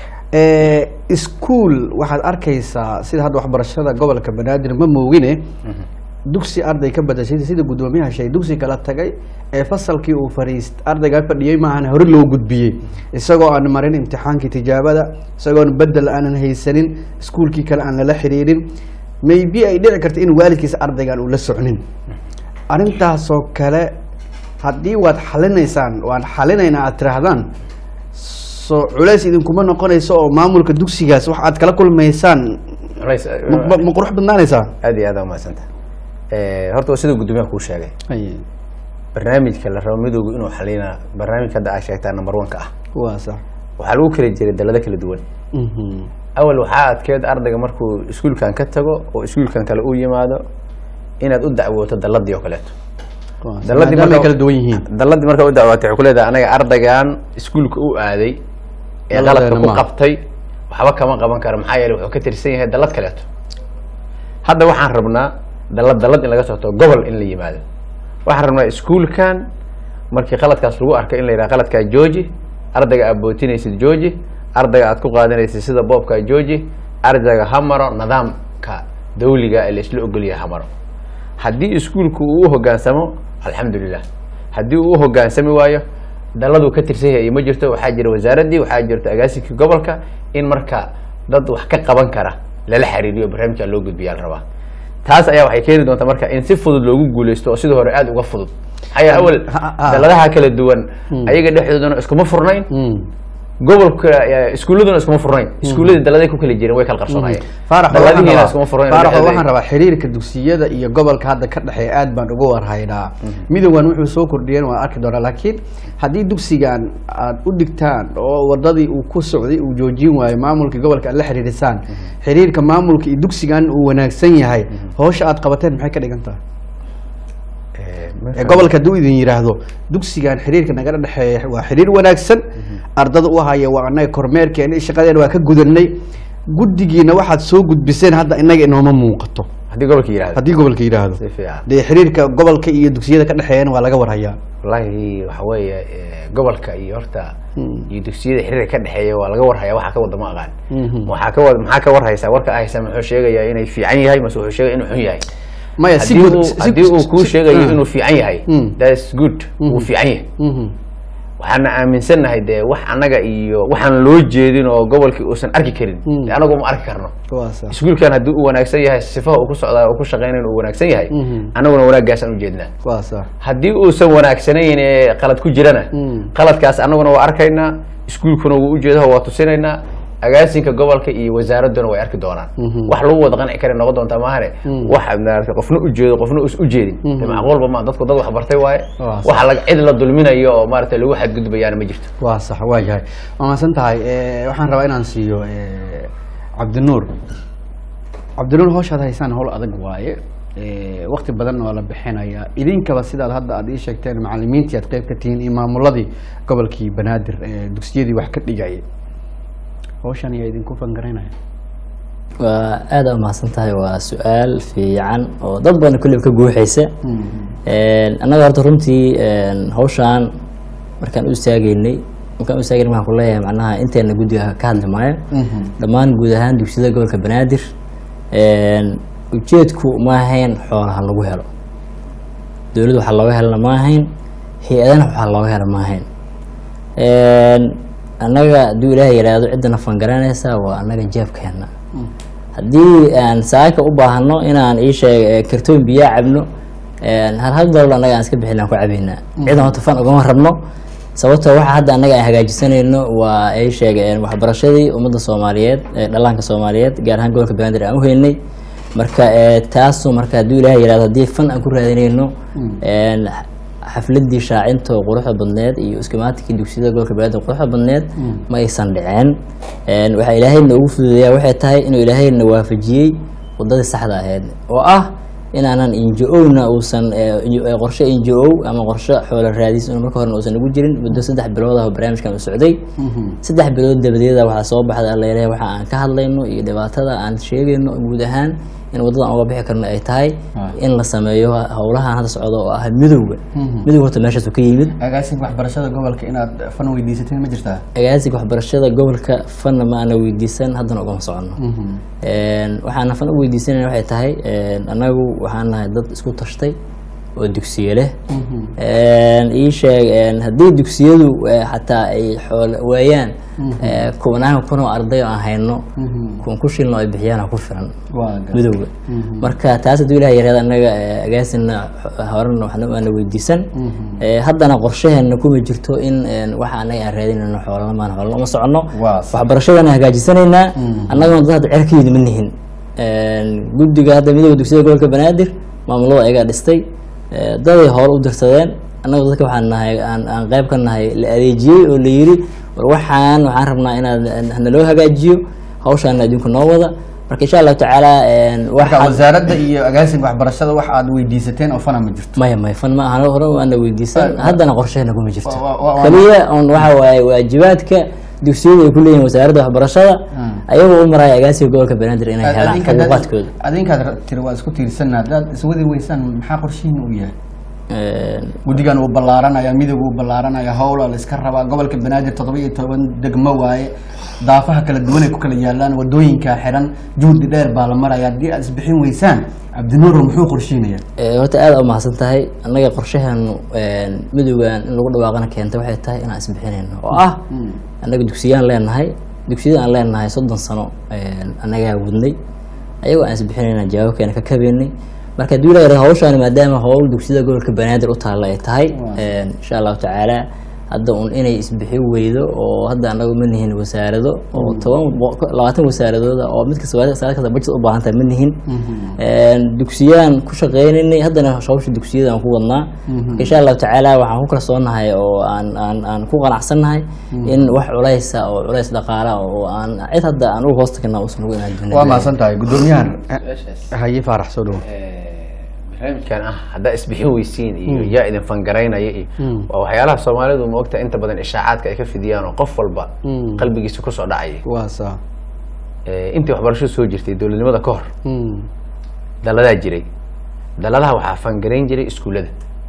Eh, iskuul waxaad arkaysaa sida hadda waxbarashada gobolka banaadir ma moogine dugsi arday ka badashay sida guddoomiyaha sheegay dugsi kala tagay ee fasalkii uu fariist ardaygaa fadhiyey maahan hore loo gudbiyey isagoo aan marin imtixaankii tijaabada isagoon bedel aanan haysanin iskuulkii kale aan lala xiriirin maybe ay dhici karta in waalidkiisa ardaygan uu la socnin arrintaasoo kale haddii waad xalinaysaan waan xalinaynaa aad tiraahdaan so culays idinkuma noqonayso oo maamulka dugsigaas wax aad kala kulmaysaan Culays, eh, ma- ma- ma qurux badnaanaysaa aad iyo aad aa umahadsanta horta waa sida guddoomiyaha kuu sheegay barnaamijka la rabo midowga inuu xalina barnaamijka hadda aa sheegtaa number one ka ah waa sax waxaa lagu kala jiray dalado kala duwan Mhm. awal waxaa adkeed ardayga markuu iskuulkan ka tago oo iskuulkan kale u yimaado inaad u dacwooto daladii oo kaleeto Waa sax. daladii Maadaama ay marka- kala duwan yihiin daladii markaa u dacwootay waxay ku leedahay anaga ardaygan iskuulka u aaday ee Daladeena qaladka ku maaha. qabtay waxba kama qaban karo maxaa yeelay wuxuu ka tirsan yahay dalad kaleeto hadda waxaan rabnaa dalad dalad in laga soo tago gobol in la yimaado waxaan rabnaa iskuulkan markii qaladkaas lagu arkay in la yidhaha qaladkaa jooji ardayga aad bootinaysid jooji ardayga aad ku qaadanaysid sida boobkaa jooji ardayga ha maro nidaamka dawliga ee la isla ogolyahay ha maro haddii iskuulku uu u hogaansamo alxamdulilah haddii uu u hogaansami waayo daladuu ka tirsan yahay ma jirto waxaa jira wasaaraddii waxaa jirta agaasinkii gobolka in marka dad wax ka qaban kara lala xiriiriyo barnaamijka loo gudbiyaa la rabaa taas ayaa waxay keeni doontaa marka in si fudud loogu guuleysto oo sidii hore aada uga fudud maxaa yeele awal Ha- ha- daladaha kala duwan ayaga dhexdoodana iskuma furnayn Mm. gobolka eh, iskuuladuna iskuma furnayn iskuuladii daladay ku kala jireen way kala qarsoonayeen faarax waxaan daladihiina rabaa- iskuma furnayn faarax dhexdooda- waxaan rabaa xiriirka dugsiyada iyo gobolka hadda ka dhexeeya aad baan uga warhaynaa midowgan wuxuu soo kordhiyeen waan arki doonaa laakiin haddii dugsigan aad u dhigtaan oo wadadii uu ku socday uu joojin waayo maamulka gobolka aad la xiriirisaan xiriirka maamulka iyo dugsigan uu wanaagsan yahay howsha aad qabateen maxay ka dhigan tahay Eh, ee gobolka hadduu idin yidhaahdo dugsigan xiriirka nagala dhexeeya waa xiriir wanaagsan ardada u haya waa annaga kormeerkeena iyo shaqadeena waa ka gudanay guddigiina waxaad soo gudbiseen hadda inaga inooma muuqato haddii gobolka yihahdo haddii gobolka yidhaahdo si fiican dee xiriirka gobolka iyo dugsiyada ka dhexeeyana waa laga warhayaa wallahi waxa weeye eh, gobolka iyo horta iyo dugsiyada xiriirka ka dhexeeya waa laga warhayaa waxaa ka wada ma aqaan Mhm. waxaa ka wada maxaa ka warhaysaa warka a haysaa muxuu sheegayaa inay fiican yahay mase wuxuu sheegaya inuu xun yahay maya si haddii guud uu si- haddii uu si- kuu si- sheegayo ah. inuu fiican yahay Mm. that's good wuu fiican yahay Mhm. waxaana aaminsannahay dee wax annaga iyo waxaan loo jeedin oo gobolkii uusan arki karin Mm. dee anagu ma arki karno waa sax iskuulkan haddii uu wanaagsan yahay sifaha uu ku socdaa uu ku shaqeynayn uu wanaagsan yahay Mhm. annaguna wanaaggaasaan ujeednaa waa sax haddii uusan wanaagsanayn ee qalad ku jirana Mm. qaladkaas annaguna waa arkaynaa iskuulkuna wuu ujeedaho waa tusinaynaa agaasinka gobolka iyo wasaaraduna way arki doonaan wax lagu wada qanci kara noqon doontaa maahane wax maarata qofna ujeedo qofna us ujeedin de macquulba ma dadku dad wax bartay waaye Waa sax. waxa laga cid la dulminayo oo maarata lagu xadgudbayaana ma jirto waa sax waa yahay waa mahadsan tahay Eh, waxaan rabaa inaan siiyo eh, cabdinuur cabdinuur hawshaad haysaan hawl adag waaye Eh, waqti badan waa la bixinaya idinkaba sidaad hadda aad ii sheegteen macalimiintii aad qeyb ka tihiin iyo maamuladii gobolkii banaadir ee dugsiyadii wax ka dhigayay hawshan ayaa idinku fangaraynaya waa aada u mahadsan tahay waa su-aal fiican oo dad badan kulliba ka guuxaysa annaga horta runtii een, hawshaan markaan u istaageynay markaan u istaageynay waxaan ku leeyahay macnaha inteena guddiga ka hadli maayo dhammaan guud ahaan dugsiyada gobolka banaadir een, ujeedku ma ahayn xoolaha lagu helo dowladda waxaa looga helana ma ahayn hay-adana waxaa looga hela ma ahayn Een, annaga hadduu ilaahay yidhaahdo ciddana fangaranaysa waa annaga jeebkeena haddii aan saaka u baahano inaan ii sheeg kartoon biyaa cabno een, hal hal doolar annaga aan iska bixin aan ku cabaynaa cidan horta fan ugama rabno sababtoo waxa hadda annaga aan hagaajisanayno waa ay sheegeen waxbarashadii ummadda soomaaliyeed ee dhallaanka soomaaliyeed gaar ahaan gobolka banaadir aan u heynay marka ee, taasu marka hadduu ilaahay yidhahdo haddii fan aan ku raadinayno een, xafladii shaacinta oo quruxda badneed iyo iskimaatikii dugsiyada gobolka banaadir quruxda badneed ma aysan dhiceen Een, waxaa ilaahay noogu fududeeyaa waxay tahay inuu ilaahay na waafajiyey wadadii saxda ahayd oo ah inaanan injo-owna uusan ee, injo- ee, qorshe injo ama qorshe xoolo raadis in marka horena uusan ugu jirin muddo saddex bilood ah oo barnaamijkan uu socday saddex bilood dabadeeda waxaa soo baxda alleelehe waxa aan ka hadlayno iyo dhibaatada aan sheegayno guud ahaan in waddadan uga bixi karno ay tahay in la sameeyo howlahan hadda socdo oo ah midowga midowga horta meeshaasu ka yimid agaasinka waxbarashada gobolka inaad fan weydiisateen ma jirtaa agaasiga waxbarashada gobolka fanna ma ana weydiisan haddana ugama soconno Een, waxaana fan u weydiisanayna waxay tahay een, annagu waxaan nahay dad isku tashtay oo dugsiye leh Een, ii sheeg een, haddii dugsiyadu eh, xataa ay xoolo waayaan eh, kubnaan kun oo arday oo aan hayno kun ku shilno ay bixiyaan ku filan waa gar- midowga marka taas hadduu ilaah yaraada annaga eh, agaasina xo- horena waxna aana weydiisan Eh, haddana qorshaheena kuma jirto in een, waxa annaga aan raadinayno xoolana maan xoolana uma soconno Waa sax. waxbarashadana hagaajisanaynaa annaguna dad hadda cerka yimid ma nihin Een, guddiga hadda midowga dugsiyada gobolka banaadir maamulada ayagaa dhistay Eh, daday hoole u dirsadeen annagu dadka waxaan nahay aan aan qayb ka nahay la adeejiyey oo la yiri war waxaan waxaan rabnaa inaad naloo hagaajiyo hawshaana idinku noo wada marka insha allahu tacaala een, marka waxaan wasaaradda iyo agaasinka waxbarashada wax aad weydiisateen oo fana ma jirto maya maya fan ma ahan hore waana weydiisan Wa- haddana qorsheena kuma jirto wa- wa- wa- kaliya on waxa waaye waajibaadka dugsiyada ay ku leeyihin wasaaradda waxbarashada ayagoo u maraya agaasiga gobolka banaadir inay helaan xuquuqaadkooda adinkaad tiri waa isku tiirsanna haddaad iswadi weysaan maxaa qorshihiin uu yahay Een, guddigan uu ballaaranaya midowga uu ballaaranaya howla la iska rabaa gobolka banaadir toddoba iyo toban degmo waaye daafaha kala duwan ay ku kala yaalaan wadooyinkaa xiran juhdi dheer baa la maraya haddii aad isbixin weysaan cabdinuuro muxuu qorshiinaya ee, horta aad u mahadsan tahay annaga qorshaheenu een, midowgan in lagu dhawaaqana keentay waxay tahay inaan isbixinayno oo ah annaga dugsiyaan leenahay dugsiyada aan leenahay soddon sano een, annagaa wadnay ayagoo aan isbixinayna jawaabkeena ka kabeynay marka hadduu ilaa hawshaani maadaama howl dugsiyada gobolka banaadir u taalla ay tahay een, insha allahu tacaala hadda un inay isbixi weydo oo hadda annagu ma nihin wasaarado oo toban bo- labaatan wasaaradooda oo mid kasta wasaarad kasta budget u baahan tahay ma nihin Een, dugsiyaan ku shaqeynaynay haddana hawsha dugsiyada aan ku wadnaa insha allahu tacaala waxaan ku kalsoonahay oo aan aan aan ku qanacsannahay in wax culaysa oo culays dhaqaala oo aan cid hadda aan uga hoosta kana uusan ugu inaan dunya waa mahadsan tahay guddoomiyahan haye faarax soo dhowo barnaamijkan ah haddaa isbixin weysiin iyo yaa idin fangaraynaya iyo waa waxyaalaha soomaalidu ma ogta inta badan ishaacaadka ay ka fidiyaan oo qof walba qalbigiisa kusoo dhacaya waa saa Eh, intii waxbarashadu soo jirtay dowladnimada ka hor daladaa jiray daladaha waxaa fangarayn jiray iskuullada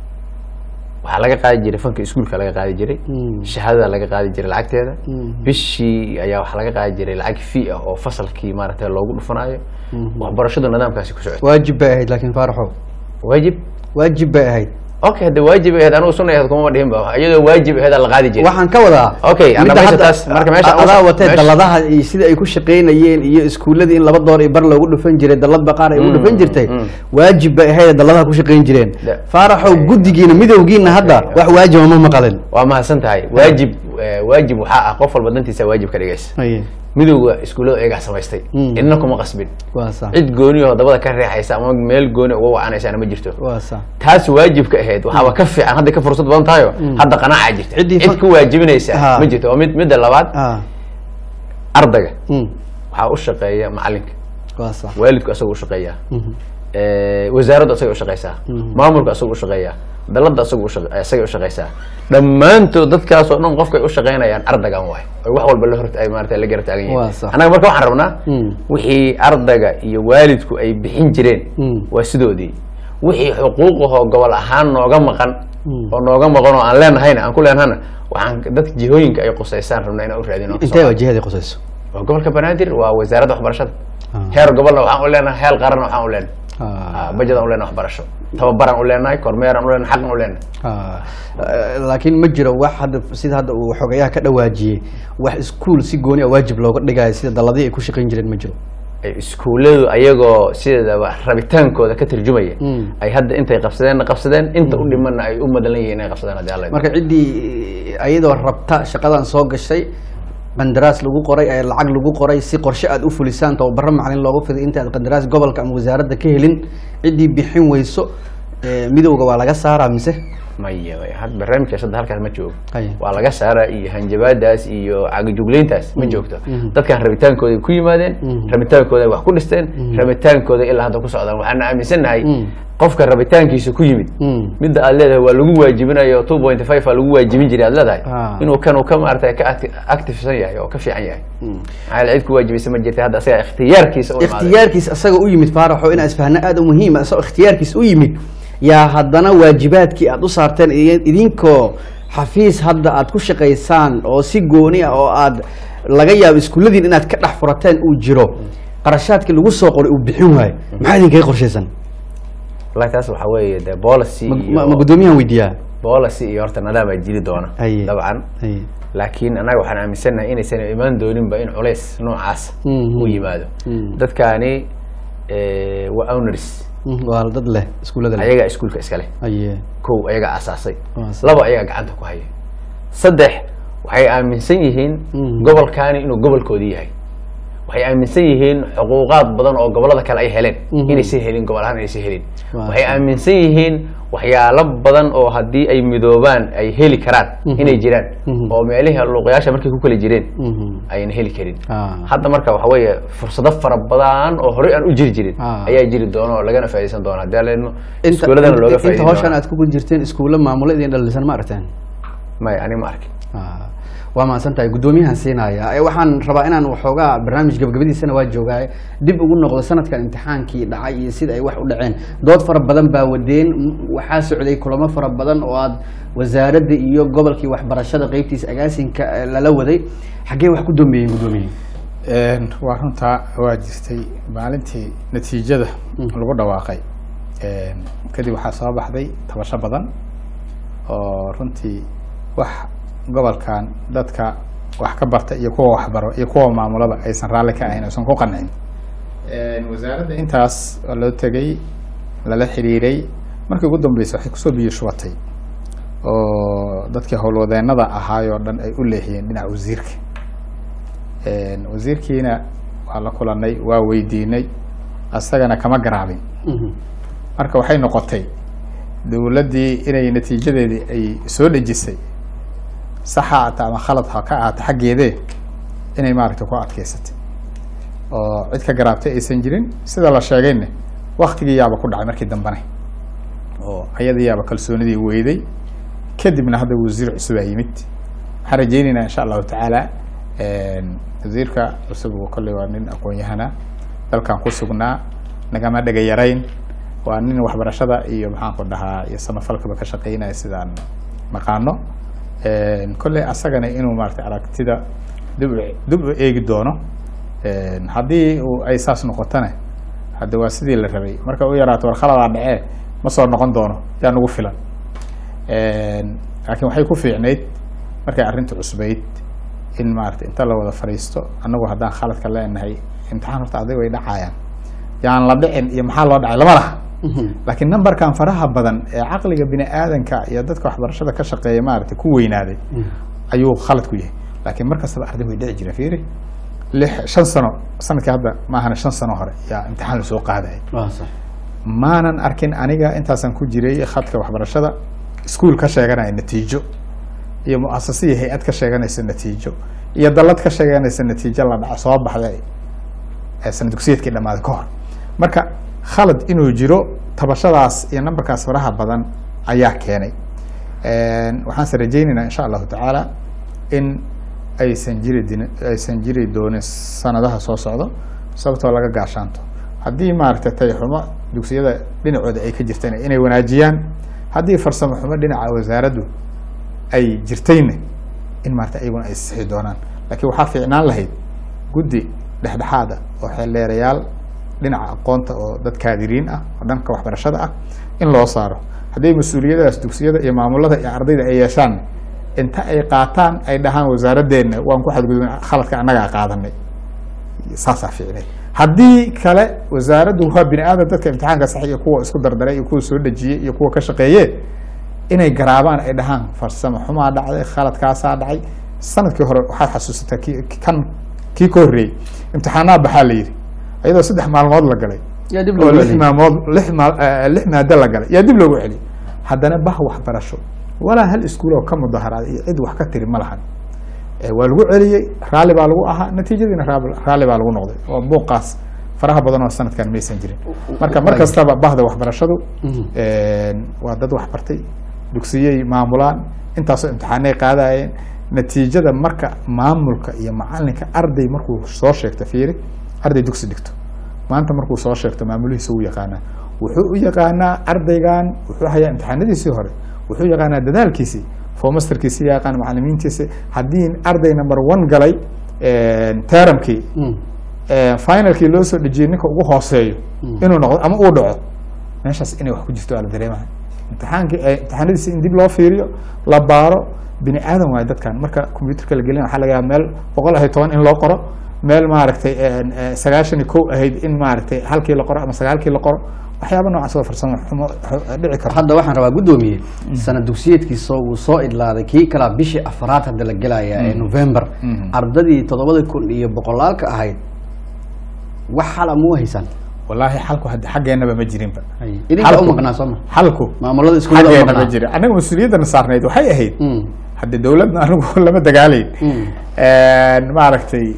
waxaa laga qaadi jiray fanka iskuulka laga qaadi jiray shahaadada laga qaadi jiray lacagteeda bishii ayaa waxaa laga qaadi jiray lacag fee ah oo fasalkii maaragtay loogu dhufanayo waxbarashadu nidaamkaasi ku socotay waajib bay ahayd laakiin faaraxo waajib waajib bay ahayd okay hadda waajib ahayd anigu sunna ahayd kuma dhihin ba iyadoo waajib ahayd la qaadi jiray waxaan ka wadaa Okay, midda anna meesha hadda- taas- marka meesha a- adaa meesha- watee meesha- daladaha iyo sida ay ku shaqeynayeen iyo iskuuladii in laba door iyo bar loogu dhufan jiray daladba qaar ay ugu dhufan jirtay waajib bay ahayd daladaha ku shaqeyn jireen Da- faaraxow guddigiina midowgiina hadda wax waajiba ma maqalin waa mahadsan tahay waajib eh, waajib waxaa ah qof walba dantiisa waajib ka dhigaysa haye midowga iskuullada ayagaa samaystay Mm. cidna kuma qasbin waa sax cid gooni oo dabada ka reexaysa ama meel gooni uga wacanaysaana ma jirto waa sax taas waajibka ahayd waxaaba ka fiican hadda ka fursad badan tahayo hadda qanaaca jirta Ciddii cid fa- ku waajibinaysa Ha. ma jirto oo mid midda labaad ah ardayga mm. waxaa u shaqeeya macalinka waa sax waalidku asaga u shaqeeyaa Mhm. Eh, wasaaraddu asaga u shaqeysaa maamulka asaga u shaqeeyaa dalada asaga u shaqa- asaga u shaqeysaa dhammaantood dadkaas oo dhan qofkay u shaqeynayaan ardaygan waay oy wax walba la horta ay maarata la gara taagan Waa yihiin sax. annaga marka waxaan rabnaa Mm. wixii ardayga iyo waalidku ay bixin jireen Mm. waa sidoodii wixii xuquuqahoo gobol ahaan nooga maqan Mm. oo nooga maqan oo aan leenahayna aan ku leenahana waxaan dadka jihooyinka ay qusaysaan rabnaa inaan u raadino intee wajahadii qusayso waa gobolka banaadir waa wasaaradda waxbarashada Ah. heer gobolna waxaan u leenahay heer qaranna waxaan u leenahay Ah. Ah, bajedan u leenahay waxbarasho tababaran u leenahay kormeeran u leenahay xaqan u leenahay Ah, eh, laakiin ma jiro wax hadda sida hadda uu xogayaha ka dhawaajiyey wax iskuul si gooni a waajib looga dhigayo sida daladii ay ku shaqayn jireen ma jiro ay iskuulladu ayagoo sideedaba rabitaankooda ka tarjumaya Mm. ay hadda intay qabsadeenna qabsadeen inta u dhimanna ay u madalan yihiin inay qabsadeen haddii alla idmo. marka ciddii ayadoo rabta shaqadan soo gashay qandaraas lagu qoray ee lacag lagu qoray si qorshe aad u fulisaan tababaro macalin loogu fiday inta aad qandaraas gobolka ama wasaaradda ka helin ciddii bixin weyso eh, midowga waa laga saaraa mise maya maya. had barnaamijkaas hadda halkaas ma joogo Haya. waa laga saaraa iyo hanjabaadaas iyo cagajuglayntaas ma joogto Mhm. dadkan rabitaankooday ku yimaadeen Mhm. rabitaankooday wax ku dhisteen rabitaankooda ilaa hadda ku socdaan waxaana aaminsannahay Mm. qofka rabitaankiisa ku yimid Mm. midda aad leedahay waa lagu waajibinayo two point five aa lagu waajibin jiray aad leedahay Ah. inuu kan uu ka maarata ka acti- activesan yahay oo ka fiican yahay maxaa yeele cid ku waajibisa ma jirta hadda asaga ikhtiyaarkiisa u imaaday ikhtiyaarkiis asaga u yimid faaraxo inaa isfahna aada u muhiima isagoo ikhtiyaarkiis u yimid yaa haddana waajibaadkii aad u saarteen iyo idinkoo xafiis hadda aad ku shaqaysaan oo si gooni ah oo aad laga yaabo iskuulladiin inaad ka dhex furateen uu jiro qarashaadkii lagu soo qoray uu bixin waayo maxaa idinkaga qorshaysan wallahi taas waxaa weeye dee policy Ma- iyo ma ma guddoomiyahan weydiiyaa policy iyo horta nidaam ay jiri doona Haye. dabcan Haye. laakiin annaga waxaan aaminsannahay inaysan imaan dooninba in culays noocaas Mhm. u yimaado Mhm. dadkaani eh, waa owners Mm, waa dad leh iskuullada leh ayagaa iskuulka iska leh aye kow ayagaa asaasay Waa sax. laba ayagaa gacanta ku haya saddex waxay aaminsan yihiin Mhm. gobolkaani inuu gobolkoodii yahay waxay aaminsan yihiin xuquuqaad badan oo gobolada kale ay heleen Mhm. inaysan helin gobol ahaan inaysan helin Waa waxay sax. aaminsan yihiin waxyaalo badan oo haddii ay midoobaan ay heli karaan Mhm. inay jiraan Mhm. oo meelihii luuqyaasha markay ku kala jireen Mhm. ayna heli karin Ah. hadda marka waxa weeye fursado fara badan oo horey aan u jiri jirin Ah. ayaa jiri doona oo lagana faa'iidaysan doona haddii alla idmo inta iskuuladana looga inta faa'iidin hawshan doona aad ku jirteen iskuulla maamulo idin dhalisan ma aragteen maya ani ma arkin Ah, waa mahadsan tahay guddoomiyahan siinaya Eh, waxaan rabaa inaan waxoogaa barnaamij gabagabadiisana waa joogaaye dib ugu noqdo sanadkan imtixaankii dhacay iyo sida ay wax u dhaceen dood fara badan baa wadeen M- waxaa socday kulamo fara badan oo aad wasaaradda iyo gobolkii waxbarashada qeybtiisa agaasinka eh, lala waday xaggee wax ku dambeeyeen guddoomiye Een, waa runtaa waa jirtay maalintii natiijada lagu dhawaaqay een, kadib waxaa soo baxday tabasho badan oo runtii wax gobolkan dadka wax ka barta iyo kuwa waxbaro iyo kuwa maamulaba aysan raalli ka ahayn aysan ku qancin Een, wasaaradda intaas oo loo tegay lala xiriiray markii ugu dambeysay waxay kusoo biyo shubatay oo dadkii howlwadeenada ahaayoo dhan ay u leexiyeen dhinaca wasiirka Een, wasiirkiina waa la kulanay waa weydiinay asagana kama garaabin Mhm. marka waxay noqotay dowladdii inay natiijadeedii ay soo dhejisay saxa ata ama khalad ha ka ahaato xaggeedee inay maaragtay ku adkeysatay oo cid ka garaabtay aysan jirin sida la sheegayne waktigii yaaba ku dhacay markii dambane oo ayada yaaba kalsoonidii weyday kadibna hadda wasiir cusub aa yimid waxaan rajeynaynaa insha allahu tacaala een, wasiirka cusub uu kolley waa nin aqoon-yahana dalkan ku sugnaa nagama dhega yarayn waa nin waxbarashada iyo maxaanku dhahaa iyo samafalkaba ka shaqeynaya sidaan naqaano Een, kolley asagana inuu maaragtay aragtida dib u dib u eegi doono Een, haddii uu ay saas noqotona hadda waa sidii la rabay marka u yaraato war khaladaa dhacee ma soo noqon doono yaa nagu filan Een, laakiin waxay ku fiicnayd markay arrinta cusbayd in maaragtay inta la wada fadhiisto annagu haddaan khaladka leenahay imtixaan horta adig way dhacayaan yaan la dhicin iyo maxaa loo dhacay lama laha Mhm. laakiin numberkan faraha badan ee caqliga bini aadanka iyo dadka waxbarashada ka shaqeeya maaragtay ku weynaaday ayuu khalad ku yahay laakiin mar kastaba arday way dhici jireen fiiri lix shan sano sanadkii hadda maahana shan sano hore yaa imtixaan lasoo qaadaya waa sax maanan arkin aniga intaasaan ku jiray khadka waxbarashada iskuul ka sheeganaya natiijo iyo muasasa iyo hay-ad ka sheeganaysa natiijo iyo dallad ka sheeganaysa natiijo la dhaco soo baxday ee sana dugsiyeedkii dhammaaday ka hor marka khalad inuu jiro tabashadaas iyo nambarkaas faraha badan ayaa keenay waxaanse rajaynaynaa insha allahu tacaala in aysan jiri din aysan jiri doonin sanadaha soo socdo sababtoo laga gaashaanto haddii maaragtay tayxumo dugsiyada dhinacooda ay ka jirtayna inay wanaajiyaan haddii farsamo xumo dhinaca wasaaraddu ay jirtayna in maarata iyaguna ay sixi doonaan laakiin waxaa fiicnaan lahayd guddi dhexdhexaada oo xeeldheerayaal dhinaca aqoonta oo dad kaadiriin ah oo dhanka waxbarashada ah in loo saaro haddii mas-uuliyadaas dugsiyada iyo maamulada iyo ardayda ay yeeshaan inta ay qaataan ay dhahaan wasaaradeenna waan ku xadgudubin khaladka annagaa qaadanay saasaa fiicnay haddii kale wasaaraddu waa bini aadam dadka imtixaanka sax iyo kuwa isku dardaray iyo kuwa soo dhejiyey iyo kuwa ka shaqeeye inay garaabaan ay dhahaan farsamo xumaa dhacday khaladkaasaa dhacay sanadkii hore waxaad xasuusataa ki kan kii ka horreeyey imtixaanaha baxaa la yidhi iyadoo saddex maalmood la galay yaa dib oo loo lix celiyey. maalmood lix maal eh, lix maado la galay yaa dib loogu celiyay haddana bah waxbarasho walaa hal iskuul oo ka mudaharaaday iyo cid wax ka tiri ma lahan Eh, waa lagu celiyey raalli baa lagu ahaa natiijadiina raab- raalli baa lagu noqday oo buuqaas faraha badan oo sanadkan maysan jirin marka mar kastaba bahda waxbarashadu waa dad wax bartay dugsiyey maamulaan intaasoo imtixaanay qaadayeen natiijada marka maamulka iyo macalinka arday markuu soo sheegto fiiri arday dugsi dhigto maanta markuu soo sheegto maamulihiisa u yaqaanaa wuxuu u yaqaanaa ardaygan wuxuu hayaa imtixaanadiisii hore wuxuu yaqaanaa dadaalkiisii fomasterkiisi yaqaan macalimiintiisi haddii arday number one galay teramkii finalkii loo soo dhejiyey ninka ugu hooseeyo inuu noqdo ama uu dhaco meeshaas inay wax ku jirto waa la dareemaya imtixaankii imtixaanadiisi in dib loo fiiriyo la baaro bini aadan waayo dadkan marka computerka la gelin waxaa laga yaaba meel boqol ahayd toban in loo qoro meel maaragtay sagaashan iyo kow ahayd in maaragtay halkii la qoro ama sagaalkii la qoro waxyaaba noocaas oo farsamo xumo dhici karto hadda waxaan rabaa guddoomiye sana dugsiyeedkiisa wuu soo idlaaday kii kalaa bishii afraad hadda la gelaya ee november ardadii toddobada kun iyo boqolaalka ahayd wax xala muu haysaan wallaahi xalku hadda xaggeenaba ma jirinba idinka u Xalku- maqnaa soo ma xalku maamulada iskuulada u xaggeena ma maqnaa jirin annaga mas-uuliyaddana saarnayd waxay ahayd Mm, hadde dowladna anigu lama dagaalayn mm. maaragtay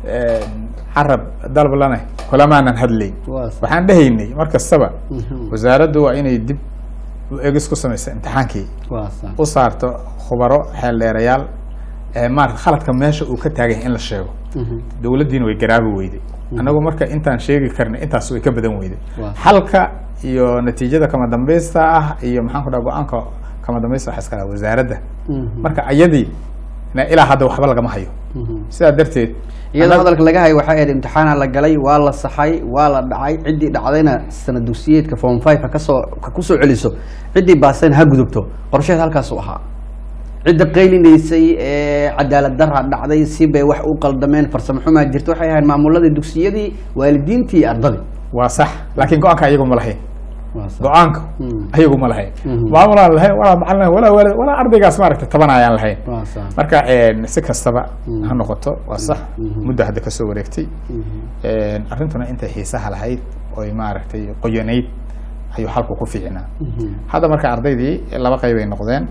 carab dalb lana kulamaanan hadlayn Waa sax. waxaan dhehaynay mar kastaba Mhm. wasaaraddu waa inay dib u egis ku samaysa imtixaankii waa sax. u saarto khubaro xeeldheerayaal ee maarata khaladka meesha uu ka taagan yahay in la sheego Mhm. dowladdiina way garaabi weyday annagu marka intaan sheegi karnay intaas way ka badan weyday Waa. xalka iyo natiijada kama dambaysta ah iyo maxaan ku dhaha go-aanka kama dambaysta waxa iska lahaa wasaaradda Mhm. marka ayadii na ilaa hadda waxba lagama hayo Mhm. sidaa darteed iyadoo annaga- hadalka laga hayo waxay ahayd imtixaana la galay waa la saxay waa la dhacay ciddii dhacdayna sana dugsiyeedka form five ha kasoo ha kusoo celiso ciddii baasayna ha gudubto qorsheed halkaas u ahaa cidda qaylinaysay ee cadaalad darra dhacday si bay wax u qaldameen farsamo xumaa jirta waxay ahayd maamuladii dugsiyadii waalidiintii iyo ardadii waa sax laakiin go-aanka ayagu ma lahayn Waa sax. go-aanka Mm. ayagu ma lahayn Mhm. maamulaan lahayn walaa macalin walaa waalid walaa ardaygaas maaragtay taban ayaan lahayn Waa sax. marka si kastaba Mm. ha noqoto waa sax Mhm. muddo hadda kasoo wareegtay Mhm. arrintuna intay xiisaha lahayd oy maaragtay qoyanayd ayuu xalku ku fiicnaa Mhm. hadda marka ardaydii laba qayb ay noqdeen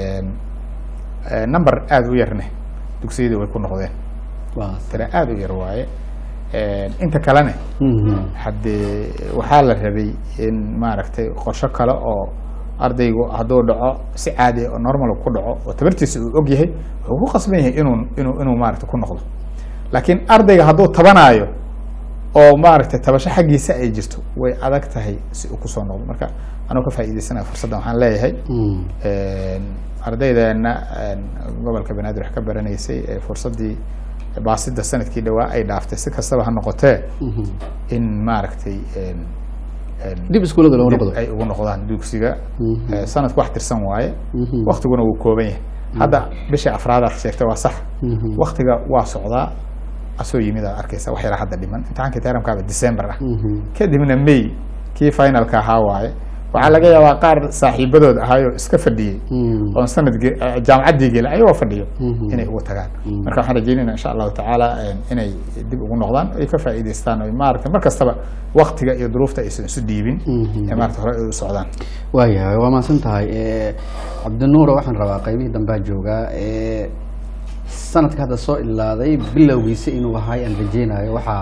number aada u yarne dugsiyadii way ku noqdeen Waa sax. tira aada u yar waaye inta kalene Mhm. haddee waxaa la rabay in maaragtay qorsho kale oo ardaygu hadduu dhaco si caadi ah oo normal ku dhaco oo tabartiisa uu og yahay wuxuu ku qasban yahay inuu inuu inuu maaragtay ku noqdo laakiin ardayga hadduu tabanaayo oo maaragtay tabasho xaggiisa ay jirto way adag tahay si uu kusoo noqdo marka anuu ka faa'iidaysanaya fursaddan waxaan leeyahay Mhm. ardaydeena gobolka banaadir wax ka baranaysay ee fursaddii baasida sanadkii dhawaa ay dhaaftay si kastaba ha noqotee Mhm. in maaragtay een, een, dib iskuullada loo dib noqdo ay ugu noqdaan dugsiga Mhm. Eh, sanadku wax tirsan waaye Mhm. waktiguna wuu kooban yahay hadda bishii afraadaad sheegtay waa sax Mhm. waktiga waa socdaa asoo yimid aad arkaysa wax yaraa hadda dhiman imtixaankii teramkaaba december ah Mhm. kadibna may kii finalka ahaa waaye waxaa laga yaabaa qaar saaxiibadood ahaayoo iska fadhiyey Mm. oon sanadkii eh, jaamacaddii gela ayagoo fadhiyo Mhm. inay ugu tagaan marka waxaan rajeynayna insha allahu tacaala eh, inay dib ugu noqdaan ay ka faa'iidaystaan oo maaragtay mar kastaba waktiga iyo duruufta aysan isu dhiibin Mhm. ee maarata hore ay u socdaan waayahay waa mahadsan tahay Eh, cabdinuuro waxaan rabaa qaybihii dambaa joogaa Eh, sanadka hadda soo ilaaday bilowgiisa inuu ahay aan rajeynayo waxaa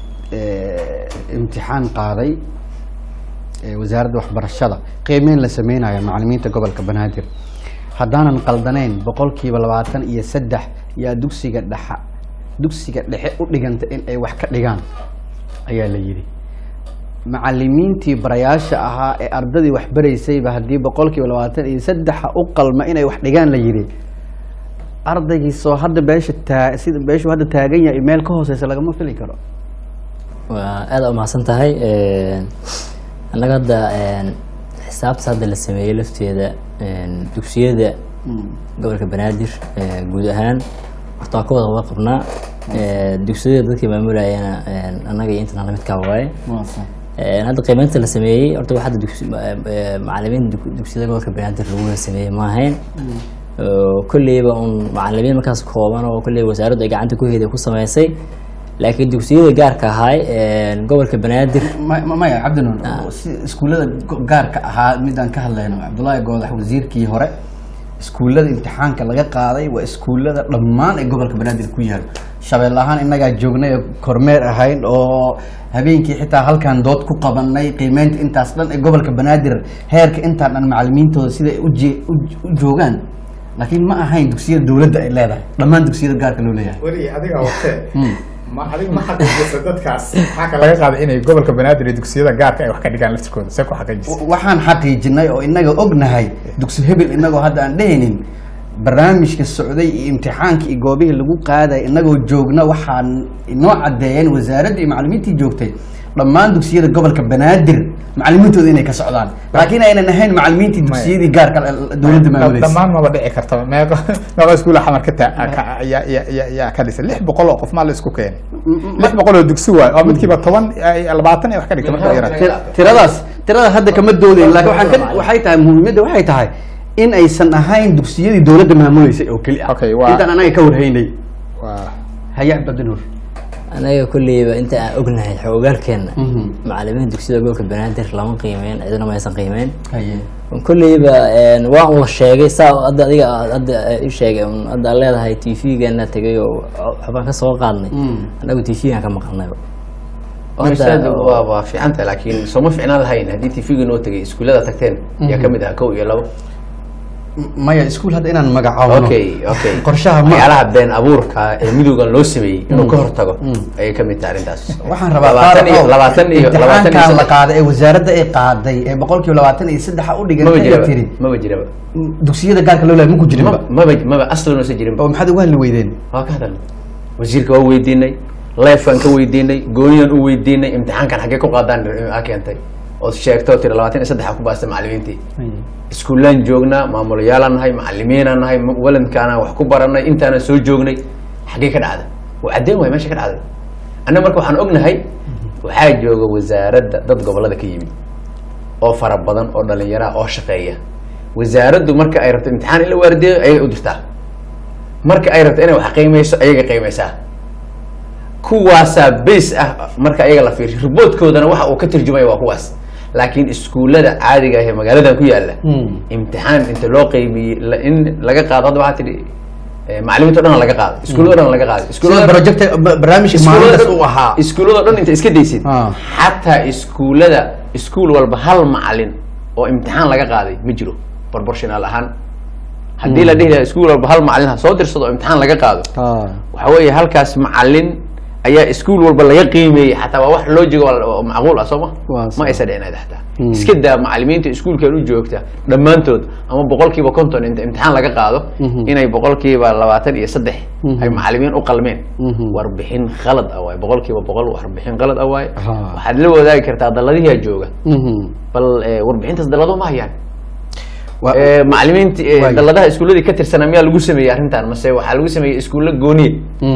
eh, imtixaan qaaday eh, wasaaradda waxbarashada qiimeyn la sameynayo macalimiinta gobolka banaadir haddaanan qaldanayn boqolkiiba labaatan iyo saddex yaa dugsiga dhexa dugsiga dhexe u dhiganta in ay wax ka dhigaan ayaa la yidhi macalimiintii barayaasha ahaa ee ardadii wax baraysayba haddii boqolkiiba labaatan iyo saddexa u qalma inay wax dhigaan la yidhi ardaygiisoo hadda beesha taa sida beeshu hadda taagan yahay meel ka hooseysa lagama fili karo waa aada umahadsan tahay annaga hadda xisaabta hadda la sameeyey lafteeda dugsiyada gobolka banaadir eh, guud ahaan horta waa ka wada wada qabnaa Eh, dugsiyada dadkii maamulayana annaga iyo intan lamidkaa waaye Eh, hadda qiimeynta la sameeyey horta wax hadda dugsi- ma- eh, macalimiin dug- dugsiyada gobolka banaadir lagu wada sameeyey ma ahayn Oo kolleyba un macalimiin markaas kooban oo kolleyba wasaaraddu ay gacanta ku heday ku sameysay laakiin dugsiyada gaarka ahaay eh, gobolka banaadir Ma- ma- maya cabdinuur si iskuullada go- gaarka ahaa midaan ka hadlayno cabdullaahi goodax wasiirkii hore iskuullada imtixaanka laga qaaday waa iskuullada dhammaan ee gobolka banaadir ku yaal shabeelle ahaan innagaa joognay oo kormeer ahayn oo habeenkii xitaa halkaan dood ku qabanay qiimeynta intaas dhan ee gobolka banaadir heerka intaan dhan macalimiintooda sida ay u jee- u- u joogaan laakiin ma ahayn dugsiyada dowladda ay leedahay dhammaan dugsiyada gaarka loo leeyahay weli adiga watee ma adiga ma xaqiijisa dadkaas maxaa ka laga qaaday inay gobolka banaadir iyo dugsiyada gaarka ay wax ka dhigaan laftirkooda see ku xaqiijisa waxaan xaqiijinay oo inaga ognahay dugsi hebel inagoo hadda aan dhehaynin barnaamijka socday iyo imtixaanka iyo goobihii lagu qaaday inagoo joogna waxaan inoo caddeeyeen wasaaradda iyo macalimiintii joogtay dhammaan dugsiyada gobolka banaadir macalimiintooda inay ka socdaan laakiin aynan ahayn macalimiintii dugsiyadii gaarka dowladda maamulaysa dhammaan maba dhici karta meeqo meeqo iskuula xamar ka taa ka- yaa- yaa- yaa- yaa ka dhisay lix boqol oo qof maa la isku keenay lix boqol oo dugsi waay oo midkiiba toban ay- labaatan ay wax ka dhigta marka yaraad Tir- tiradaas tirada hadda kama doodayn laakiin waxaan ka waxay tahay muhiimadda waxay tahay in aysan ahayn dugsiyadii dowladda maamuleysay oo keli ah Okay, waa- intaan anaga ka warhaynay waa haya cabdinuur anaga kolleyba inta aan ognahay xoogaalkeena Mhm. macalimiin dugsiyada gobolka banaadir lama qiimeyn cidina ma aysan qiimeyn haye kolleyba waa un la sheegay saa hadda adiga aad- hadda i sheegay un hadda aad leedahay t v-gana tegay oo waxbaan ka soo qaadnay Mm. anagu t v-gan ka maqalnayba Marshaadu waa waa fiican tahay laakiin sooma fiicnaan lahayn haddii tv-ga noo tegay iskuullada tagteen yaa kamid ah kow iyo labo maya iskuul hadda inaan magacaawno okay okay qorshaha ma waxyaalaha been abuurka ee midowgan loo sameeyey inuu ka hortago ayay kamid tahay arrintaas waxaan rabaa labaatan iyo Faarax, labaatan iyo labaatan iyo imtixaankan la saddex qaaday ee wasaaradda ay qaaday ee boqolkiiba labaatan iyo saddexa u dhigan maba ay jiraba tiri maba jiraba dugsiyada gaarka loo leeyahay ma ku jirinba Ma- maba maba aslan uusan jirinba oo maxaad uga hadli weydeen waa ka hadalnay wasiirka waa weydiinay leefkaan ka weydiinay gooniyan u weydiinay imtixaankan xaggee ku qaadaan a keentay ood sheegto tiri labaatan iyo saddexa ku baastay macalimiintii iskuullaan joognaa maamulayaalaan nahay macalimiinaan nahay ma- waladkaanaan wax ku baranay intaanan soo joognay xaggee ka dhacday waa caddeyn waay meesha ka dhacday annaga marka waxaan ognahay waxaa jooga wasaaradda dad gobollada ka yimid oo fara badan oo dhalinyaro ah oo shaqeeya wasaaraddu marka ay rabto imtixaan in la waardiyo ayay u dirtaa marka ay rabto inay wax qiimeyso ayaga qiimeysaa kuwaasaa base ah marka ayaga la fiiriyo riboodkoodana waxa uu ka turjumaya waa kuwaas laakiin iskuullada caadiga ah ee magaaladan ku yaala imtixaan inta loo qeybiyey la- in laga qaado hadda waxaa tidhi eh, macalimiinta o dhan laga qaaday iskuullada o dhan laga qaaday sida iskuullada project barnaamijka maalintaas uu ahaa iskuullada o dhan inta iska daysid Ah. xataa iskuullada iskuul walba hal macalin oo imtixaan laga qaaday ma jiro proportional ahaan haddii la dhihi lahaa iskuul walba hal macalin ha soo dirsado oo imtixaan laga qaado waxa weeye halkaas macalin ayaa iskuul walba laga qiimeeyey xataa waa wax loo jego oo macquul ah soo ma Waa ma sax. aysa dhicin xataa iska daa macalimiinta iskuulkan u joogta dhammaantood ama boqolkiiba konton inta imtixaan laga qaado inay boqolkiiba labaatan iyo saddex ay macalimiin u qalmeen warbixin khalad ah waaye boqolkiiba boqol warbixin khalad ah waaye Aha. waxaad la wadaagi kartaa daladihiyaa jooga bal eh, warbixintaas dalado ma hayaan Waa- Eh, macalimiinti eh, Waayo. daladaha iskuulladii ka tirsanaa miyaa lagu sameeyey arrintan mase waxaa lagu sameeyey iskuulla gooniye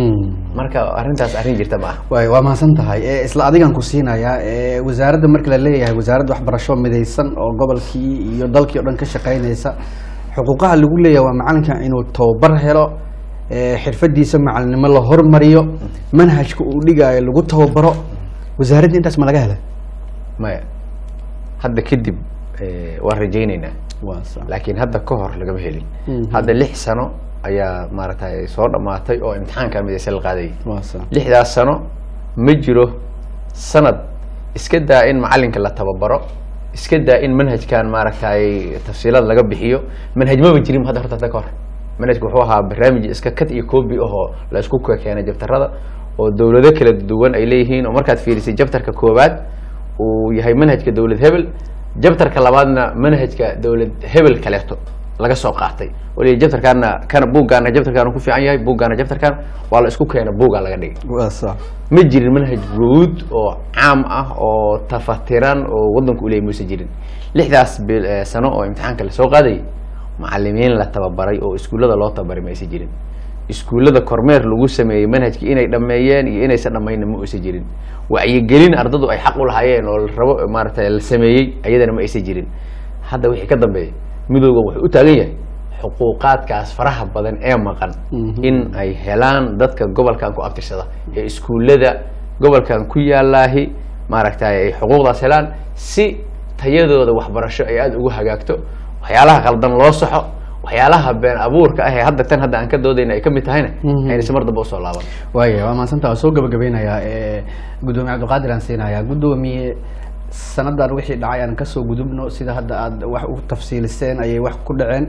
marka arrintaas arrin jirta ma aha waay waa mahadsan tahay Eh, isla adigan ku siinayaa eh, wasaaradda marka la leeyahay wasaaradda waxbarasho midaysan oo gobolkii iyo dalkii o dhan ka shaqeynaysa xuquuqaha lagu leeyahay waa macalinka inuu tababar helo eh, xirfadiisa macalinimo la hormariyo manhajka uu dhigaayo lagu tababaro wasaaradda intaas ma laga hela maya hadda kadib eh, waan rajaynaynaa waa sax. laakiin hadda ka hor lagama helin Mhm. hadda lix sano ayaa maaragtay soo dhammaatay oo imtixaanka midaysan la qaadayay waa sax. lixdaas sano ma jiro sanad iska daa in macalinka la tababaro iska daa in manhajkan maaragtay tafsiilada laga bixiyo manhaj maba jirin hadda horta hadda ka hor manhajku wuxuu ahaa barnaamij iska kat iyo copy ahoo la isku keenay jabtarada oo dowlado kala duwan ay leeyihiin oo markaad fiirisay jabtarka koowaad uu yahay manhajka dowlad hebel jabtarka labaadna manhajka dowlad hebel kaleeto laga soo qaatay waliba jabtarkaana kana buuggaana jabtarkaana ku fiican yahay buuggaana jabtarkaan waa la isku keena buuggaa laga dhigay waa sax. ma jirin manhaj guud oo caam ah oo tafatiran oo wadanku uleeyay muuse jirin lixdaas bil- eh, sano oo imtixaanka lasoo qaadayay macalimiin la tababaray oo iskuullada loo tababaray ma aysan jirin iskuullada kormeer lagu sameeyey manhajkii inay dhammeeyeen iyo inaysan dhammayna ma aysan jirin wacyigelin ardadu ay xaq u lahaayeen oo la rabo maaragtay la sameeyey ayadana ma aysan jirin hadda wixii ka dambeeya midoogan wuxuu u taagan yahay xuquuqaadkaas faraha badan ee maqan Mhm. in ay helaan dadka gobolkan ku abtirsada ee iskuullada gobolkan ku yaalaahi maaragtay ay xuquuqdaas helaan si tayadooda waxbarasho ay aada ugu hagaagto waxyaalaha qaldan loo saxo waxyaalaha been abuurka ah ee hadda tan hadda aan ka doodayna ay ka mid tahayna Mhm. aynaysa mar dambe usoo laaban waaya waa mahadsantaa waa soo gabagabeynayaa Eh, gudoomiye cabdiqaadir aan siinayaa gudoomiye sanadan wixii dhacay aan kasoo gudubno sida hadda aad wax u tafsiiliseen ayay wax ku dhaceen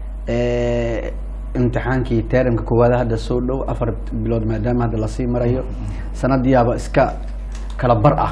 Eh, imtixaankii teeramka koowaad hadda soo dhow afar bilood maadaama hadda lasii marayo sanadiyaaba iska kala bar ah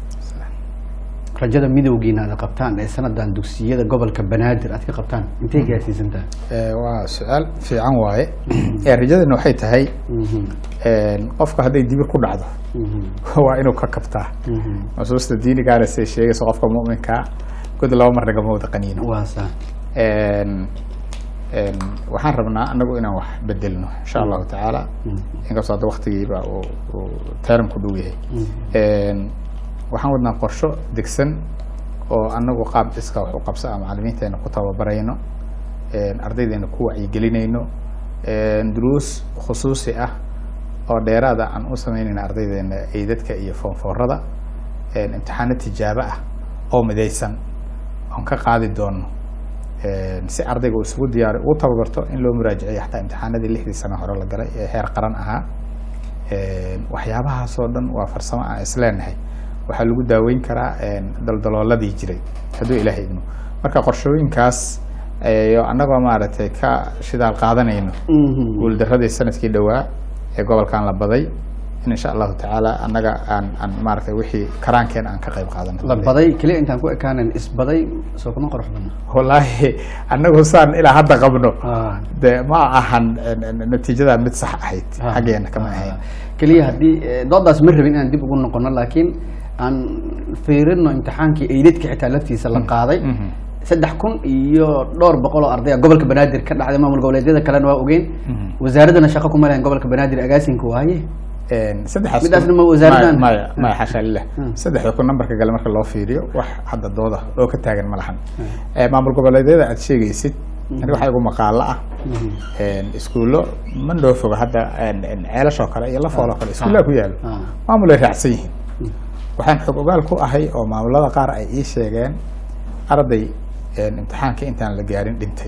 rajada midowgiina aad qabtaan ee sanadan dugsiyada gobolka banaadir aad ka qabtaan intay gaarsiisantahay Eh, waa su-aal fiican waaye Eh, rajadana waxay tahay Mhm, eh, qofka hadday dibir ku dhacdo mhm, waa inuu ka kabtaa mhm. nusuusta diinigaana say sheegaysa qofka muminkaa god laba mar nagama wada qaniino waa sax En- en, waxaan rabnaa anagu inaan wax bedelno insha allahu tacaala inkastoo hadda waktigiiba uu uu teeramku dhow yahay En, waxaan wadnaa qorsho degsan oo anagu qaab iska wax u qabsa a macalimiinteena ku tababarayno En, ardaydeena ku wacyigelinayno En, duruus khusuusi ah oo dheeraada aan u sameynayna ardaydeena eydadka iyo foonfoorada En, imtixaano tijaabo ah oo midaysan oon ka qaadi doono En, si ardayga uu isugu diyaari ugu tababarto in loo muraajiciyo xataa imtixaanadii lixdii sano hore la galay ee heer qaran ahaa En, waxyaabahaasoo dhan waa farsamo aan isleenahay waxaa lagu daaweyn karaa en, daldalooladii jiray hadduu ilaahay idmo marka qorshooyinkaas iyo annagoo maaragtay ka shidaal qaadanayno Mhm. guuldaradii sanadkii dhowaa ee gobolkan la baday in insha allahu tacaala annaga aan aan maaragtay wixii karaankeen aan ka qayb qaadano la baday keliya intaan ku ekaanan isbaday soo kuma qurux badna wallaahi annagu saan ilaa hadda qabno Ah. de ma ahan en- en- natiijada mid sax ahayd Ah. xaggeena kama Ah. ahayn keliya haddii eh, doodaas ma rabin inaan dib ugu noqono laakiin aan fiirino imtixaankii eydadka xitaa laftiisa la qaaday Mhm. saddex kun iyo dhowr boqol oo ardaya gobolka banaadir ka dhacday maamul goboleedyada kalena waa ogeyn Mhm. wasaaradana shaqo kuma lahayn gobolka banaadir agaasinka waaye En, saddexaas Midaasna kun- ma wasaaraddan? maya maya maya xasha lilah Hmm. saddexda kun nambarka gale marka loo fiiriyo wax hadda dooda oo ka taagan ma lahan Eh, maamul goboleedyada aad sheegaysid aniga waxaa igu maqaalo ah En, iskuullo ma noo foga hadda en- en ceelashoo kale iyo lafooloo kale iskuullaha ku yaalo Ah. maamulay raacsan yihiin waxaan xog ogaal ku ahay oo maamulada qaar ay ii sheegeen arday en, imtixaanka intaan la gaarin dhintay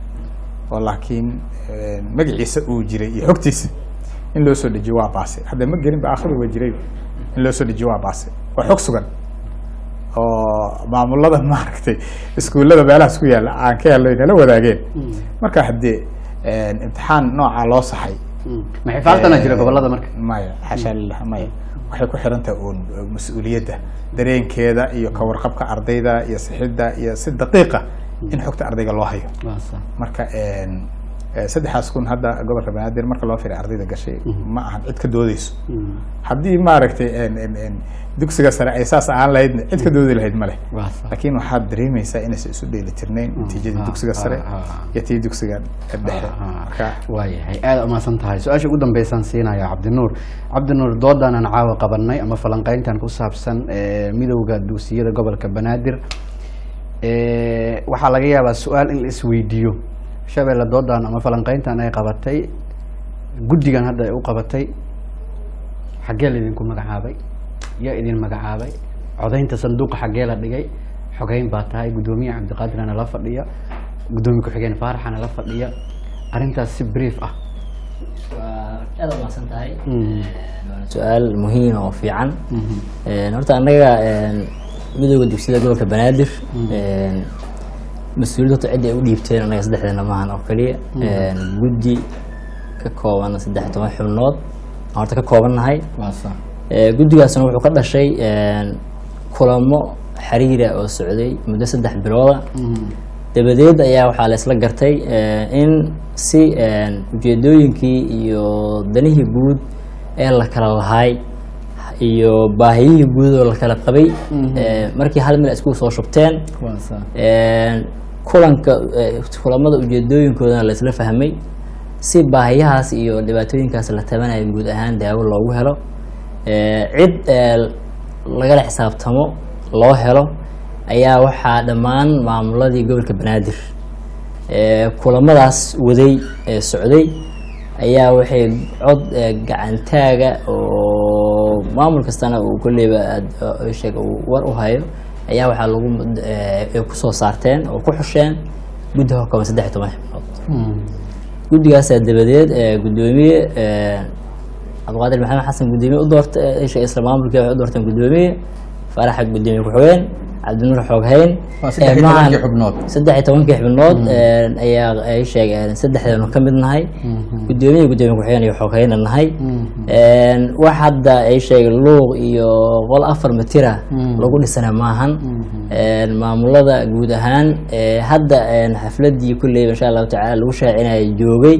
oo laakiin en, magaciisa uu jiray iyo xogtiisa in loo soo dejiyo waa baase hadda ma gelin ba akhri waa jiray in loo soo dejiyo waa baase waa xog sugan oo maamulada maaragtay iskuullada meelahaas ku yaalla aan ka helno nala wadaageen marka haddii en, imtixaan noocaa loo saxay maxay faartana jira gobolada marka maya xashaa lilah maya waxay ku xiran tahay uun uh, mas-uuliyadda dareenkeeda iyo ka warqabka ardayda iyo sixidda iyo si daqiiqa in xogta ardayga loo hayo Waa sax. marka en, Eh, saddexdaas kun hadda gobolka banaadir marka loo firay ardayda gashay ma ahan cid ka doodeyso haddii maaragtay en- en- en dugsiga sare ay saas ahaan lahaydna cid ka doodi lahayd ma leh Waa sax. laakiin waxaad dareemeysaa inaysan isu dheelitirnayn natiijadii ah, dugsiga sare ah, ah. iyo tii dugsiga dhexe marka waayahay aada umahadsan tahay su-aasha ugu dambeysaan siinaya cabdinuur cabdinuur doodaanan caawa qabanay ama falanqeyntan ku saabsan eh, midowda dugsiyada gobolka banaadir Eh, waxaa laga yaabaa su-aal in la isweydiiyo shabeelle doodan ama falanqeyntan ay qabatay guddigan hadda ay u qabatay xaggee la idinku magacaabay yaa idin magacaabay codaynta sanduuqa xaggee la dhigay xogeyn baa tahay guddoomiye cabdiqaadirana la fadhiya guddoomiye ku-xigeen faaraxana la fadhiya arrintaas si brief ah waa aad u mahadsan tahay Mm. waana su-aal muhiim oo fiican Een, horta annaga een, midowda dugsiyada gobolka banaadir een, mas-uuliyadda horta cidda ay u dhiibteen annaga saddexdeena maahan oo keliya Een, guddi ka kooban saddex iyo toban xubnood aan horta ka koobannahay waa sax Ee, guddigaasna wuxuu ka dhashay een, kulamo xiriira oo socday muddo saddex bilooda dabadeed ayaa waxaa la isla gartay eh, in si een, ujeedooyinkii iyo danihii guud ee la kala lahay iyo baahiyihii guud oo la kala qabay eh, markii hal mil ay isku soo shubteen waa sax een, kulanka eh, kulamada ujeedooyinkoodana la isla fahmay si baahiyahaas iyo dhibaatooyinkaas la tabanayo guud ahaan daawo loogu helo Eh, cid eh, lagala xisaabtamo loo helo ayaa waxaa dhammaan maamuladii gobolka banaadir eh, kulamadaas waday ee socday ayaa waxay cod eh, gacantaaga oo maamul kastana uu kolleyba aad- oo sheeg uu war u hayo ayaa waxaa lagu eh, ay kusoo saarteen oo ku xusheen guddi hokama saddex iyo toban xibnood guddigaasaa dabadeed ee guddoomiye ee, cabdiqaadir maxamed xasan guddoomiye u doorta ee, isha isla maamulkii waxay u doorteen guddoomiye faaraxa guddoomiye ku-xigeen cabdinuur xooghayn Waa saddex iyo Ee, maahan- tobankii xubnood. saddex iyo tobankii xubnood ee, ayaa ay sheegeen saddexdeenu ka mid nahay guddoomiye guddoomiye ku-xigeen iyo xooghayna nahay Een, wax hadda ay sheegeen luuq iyo qol afar matira lagu dhisana maahan Een, maamulada guud ahaan ee, hadda een, xafladii kulleyba insha allahu tacaala lagu shaacinaya joogay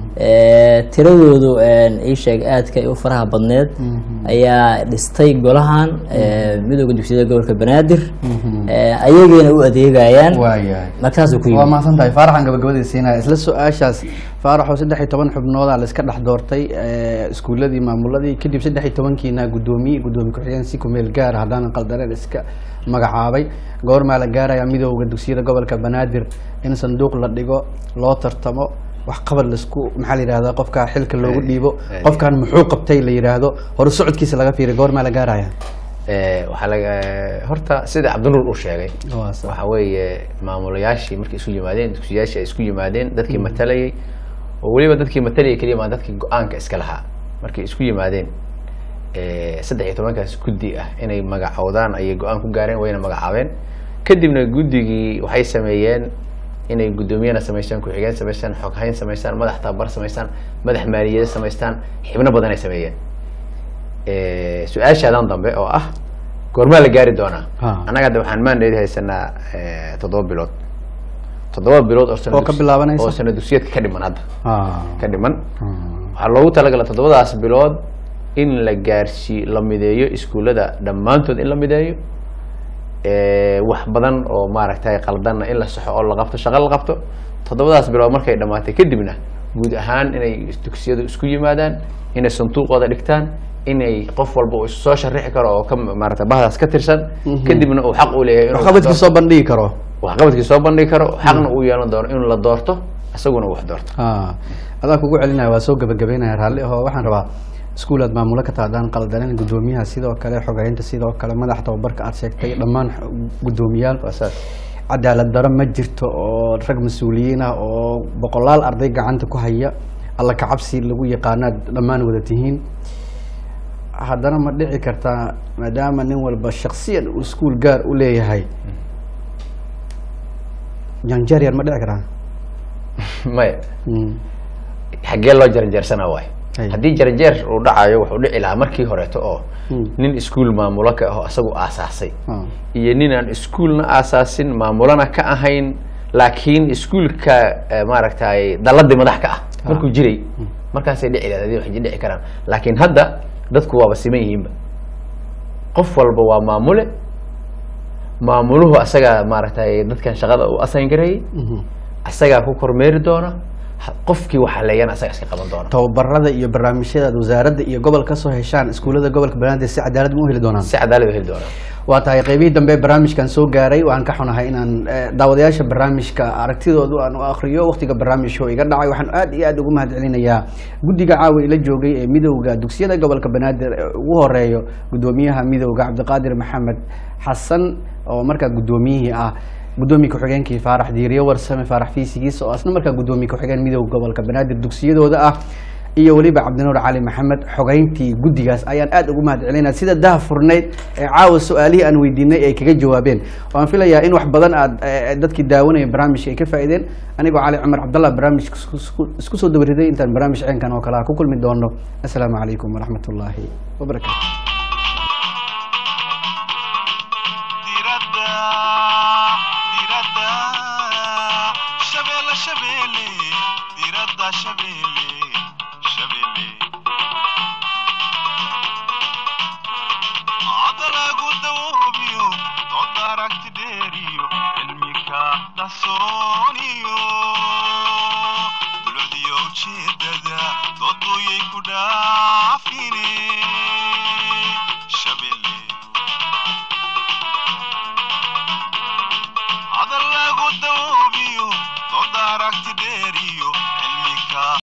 Ee, tiradoodu een, ii sheeg aadka u faraha badneed ayaa dhistay golahan ee, midowda dugsiyada gobolka banaadir Ee, ayageena u adeegayaan waayahay markaasuu ku waa yimid mahadsan tahay faaraxan gabagabadii siinaya isla su-aashaas faaraxoo saddex iyo toban xubnooda la iska dhex doortay eh, iskuuladii maamuladii kadib saddex iyo tobankiina guddoomiye guddoomiye ku-xigeen si kumeel gaara haddaanan qaldaneen iska magacaabay goormaa la gaaraya midowda dugsiyada gobolka banaadir in sanduuq la dhigo loo tartamo wax qabad laisku maxaa la yidhahdaa qofka xilka loogu dhiibo eh. qofkan muxuu qabtay la yidhaahdo hore socodkiisa laga fiiriyo goormaa la gaaraya Eh, waxaa laga horta sida cabdinuur uu sheegay Waa sax. waxa weeye maamulayaashii markay isu yimaadeen dugsiyaashii ay isku yimaadeen dadkii matalayay oo weliba dadkii matalayay keliya maa dadkii go-aanka iska lahaa markay isku yimaadeen eh, saddex iyo tobankaas guddi ah inay magacoodaan ayay go-aan ku gaareen wayna magacaabeen kadibna guddigii waxay sameeyeen inay guddoomiyana samaystaan ku-xigeen samaystaan xoghayn samaystaan madax tababar samaystaan madax maaliyada samaystaan xibno badan ay sameeyeen Eh, su-aashaadan dambe oo ah goormaa la gaari doonaa Ha. annaga hadda waxaan maandheedi haysanaa eh, toddoba bilood toddoba bilood oo sana Oo ka dus- bilaabanaysa? oo sana dugsiyeedka ka dhiman hadda Ah. ka dhiman waxaa loogu talagala toddobadaas bilood in la gaarsii la mideeyo iskuullada dhammaantood in la mideeyo Eh, wax badan oo maaragtay qaldanna in la saxo oo la qabto shaqo la qabto toddobadaas bilood markay dhammaatay kadibna guud ahaan inay dugsiyadu isku yimaadaan inay sanduuqooda dhigtaan inay qof walba uu soo sharixi karo oo ka maarata bahdaas ka tirsan kadibna uu xaq u leeyahay inuu waxqabadkii soo bandhigi karo waxqabadkii soo bandhigi karo xaqna uu yeelan doono inuu la doorto isaguna uu wax doorto Ah, adaa kugu celinaya waa soo gabagabeynaya raalli ahoo waxaan rabaa iskuulaad maamulo ka tahdaan qaldanen guddoomiyaha sidoo kale xogeynta sidoo kale madax tababarka aad sheegtay dhammaan xo- guddoomiyaal waa saas cadaalad daro ma jirto oo rag mas-uuliyiin ah oo boqolaal arday gacanta ku haya alla kacabsi lagu yaqaanaad dhammaan wada tihiin haddana ma dhici kartaa maadaama nin walba shaksiyan uu iskuul gaar u leeyahay janjeer yar ma dhici karaa maya Mm. xaggee loo jarjeersana waay Ay. haddii jarjeer uu dhacayo wuxuu dhici lahaa markii horeeto oo Mm. nin iskuul maamulo ka aho isagu aasaasay Ah. iyo nin aan iskuulna aasaasin maamulana ka ahayn laakiin iskuulka eh, maaragtay dalladii madax ka ah markuu jiray markaasay dhici lahayd waxay dhici karaan laakiin hadda dadku waaba siman yihiinba qof walba waa maamule maamuluhu asagaa maaragtay dadkan shaqada u asayn gareeyey asagaa ku kormeeri doona ha- qofkii waxaa leeyana asaga iska qaban doona tababarada iyo barnaamijyada wasaaradda iyo gobol ka soo heshaan iskuullada gobolka banaadir si cadaalad ma u heli doonaan si cadaalad u heli doonaa waa tahay qeybihii dambe barnaamijkan soo gaaray waxaan ka xunahay inaan eh, daawadayaasha barnaamijka aragtidoodu aan u akriyo waqtiga barnaamijka oo iga dhacay waxaan aad iyo aad ugu mahadcelinayaa guddiga caawa ila joogay ee midowda dugsiyada gobolka banaadir ee ugu horeeyo gudoomiyaha midowda cabdiqaadir maxamed xasan oo markaa gudoomiyihii ah gudoomiye ku-xigeenkii faarax diiriye warsame faarax fiisigiis oo asna markaa gudoomiye ku-xigeen midowda gobolka banaadir dugsiyadooda ah iyo weliba cabdinuur cali maxamed xogeyntii guddigaas ayaan aad ugu mahad celinaa sida daha furnayd ee caawa su-aalihii aan weydiinay ay kaga jawaabeen waan filayaa in wax badan aad eh, dadkii daawanaya barnaamijka ay ka faa'iideen anigoo cali cumar cabdallah barnaamijka isku- isku- isku soo dabariday intaan barnaamij ceenkan oo kale ah ku kulmi doono assalaamu calaykum waraxmat ullaahi wabarakaatu diradda diradda shabeelle shabeelle diradda shabeelle shabeelle codda lagu dawoobiyo doodda aragti dheeriyo cilmika qarsooniyo dulcdiyo ujeedada dooduyay ku dhaa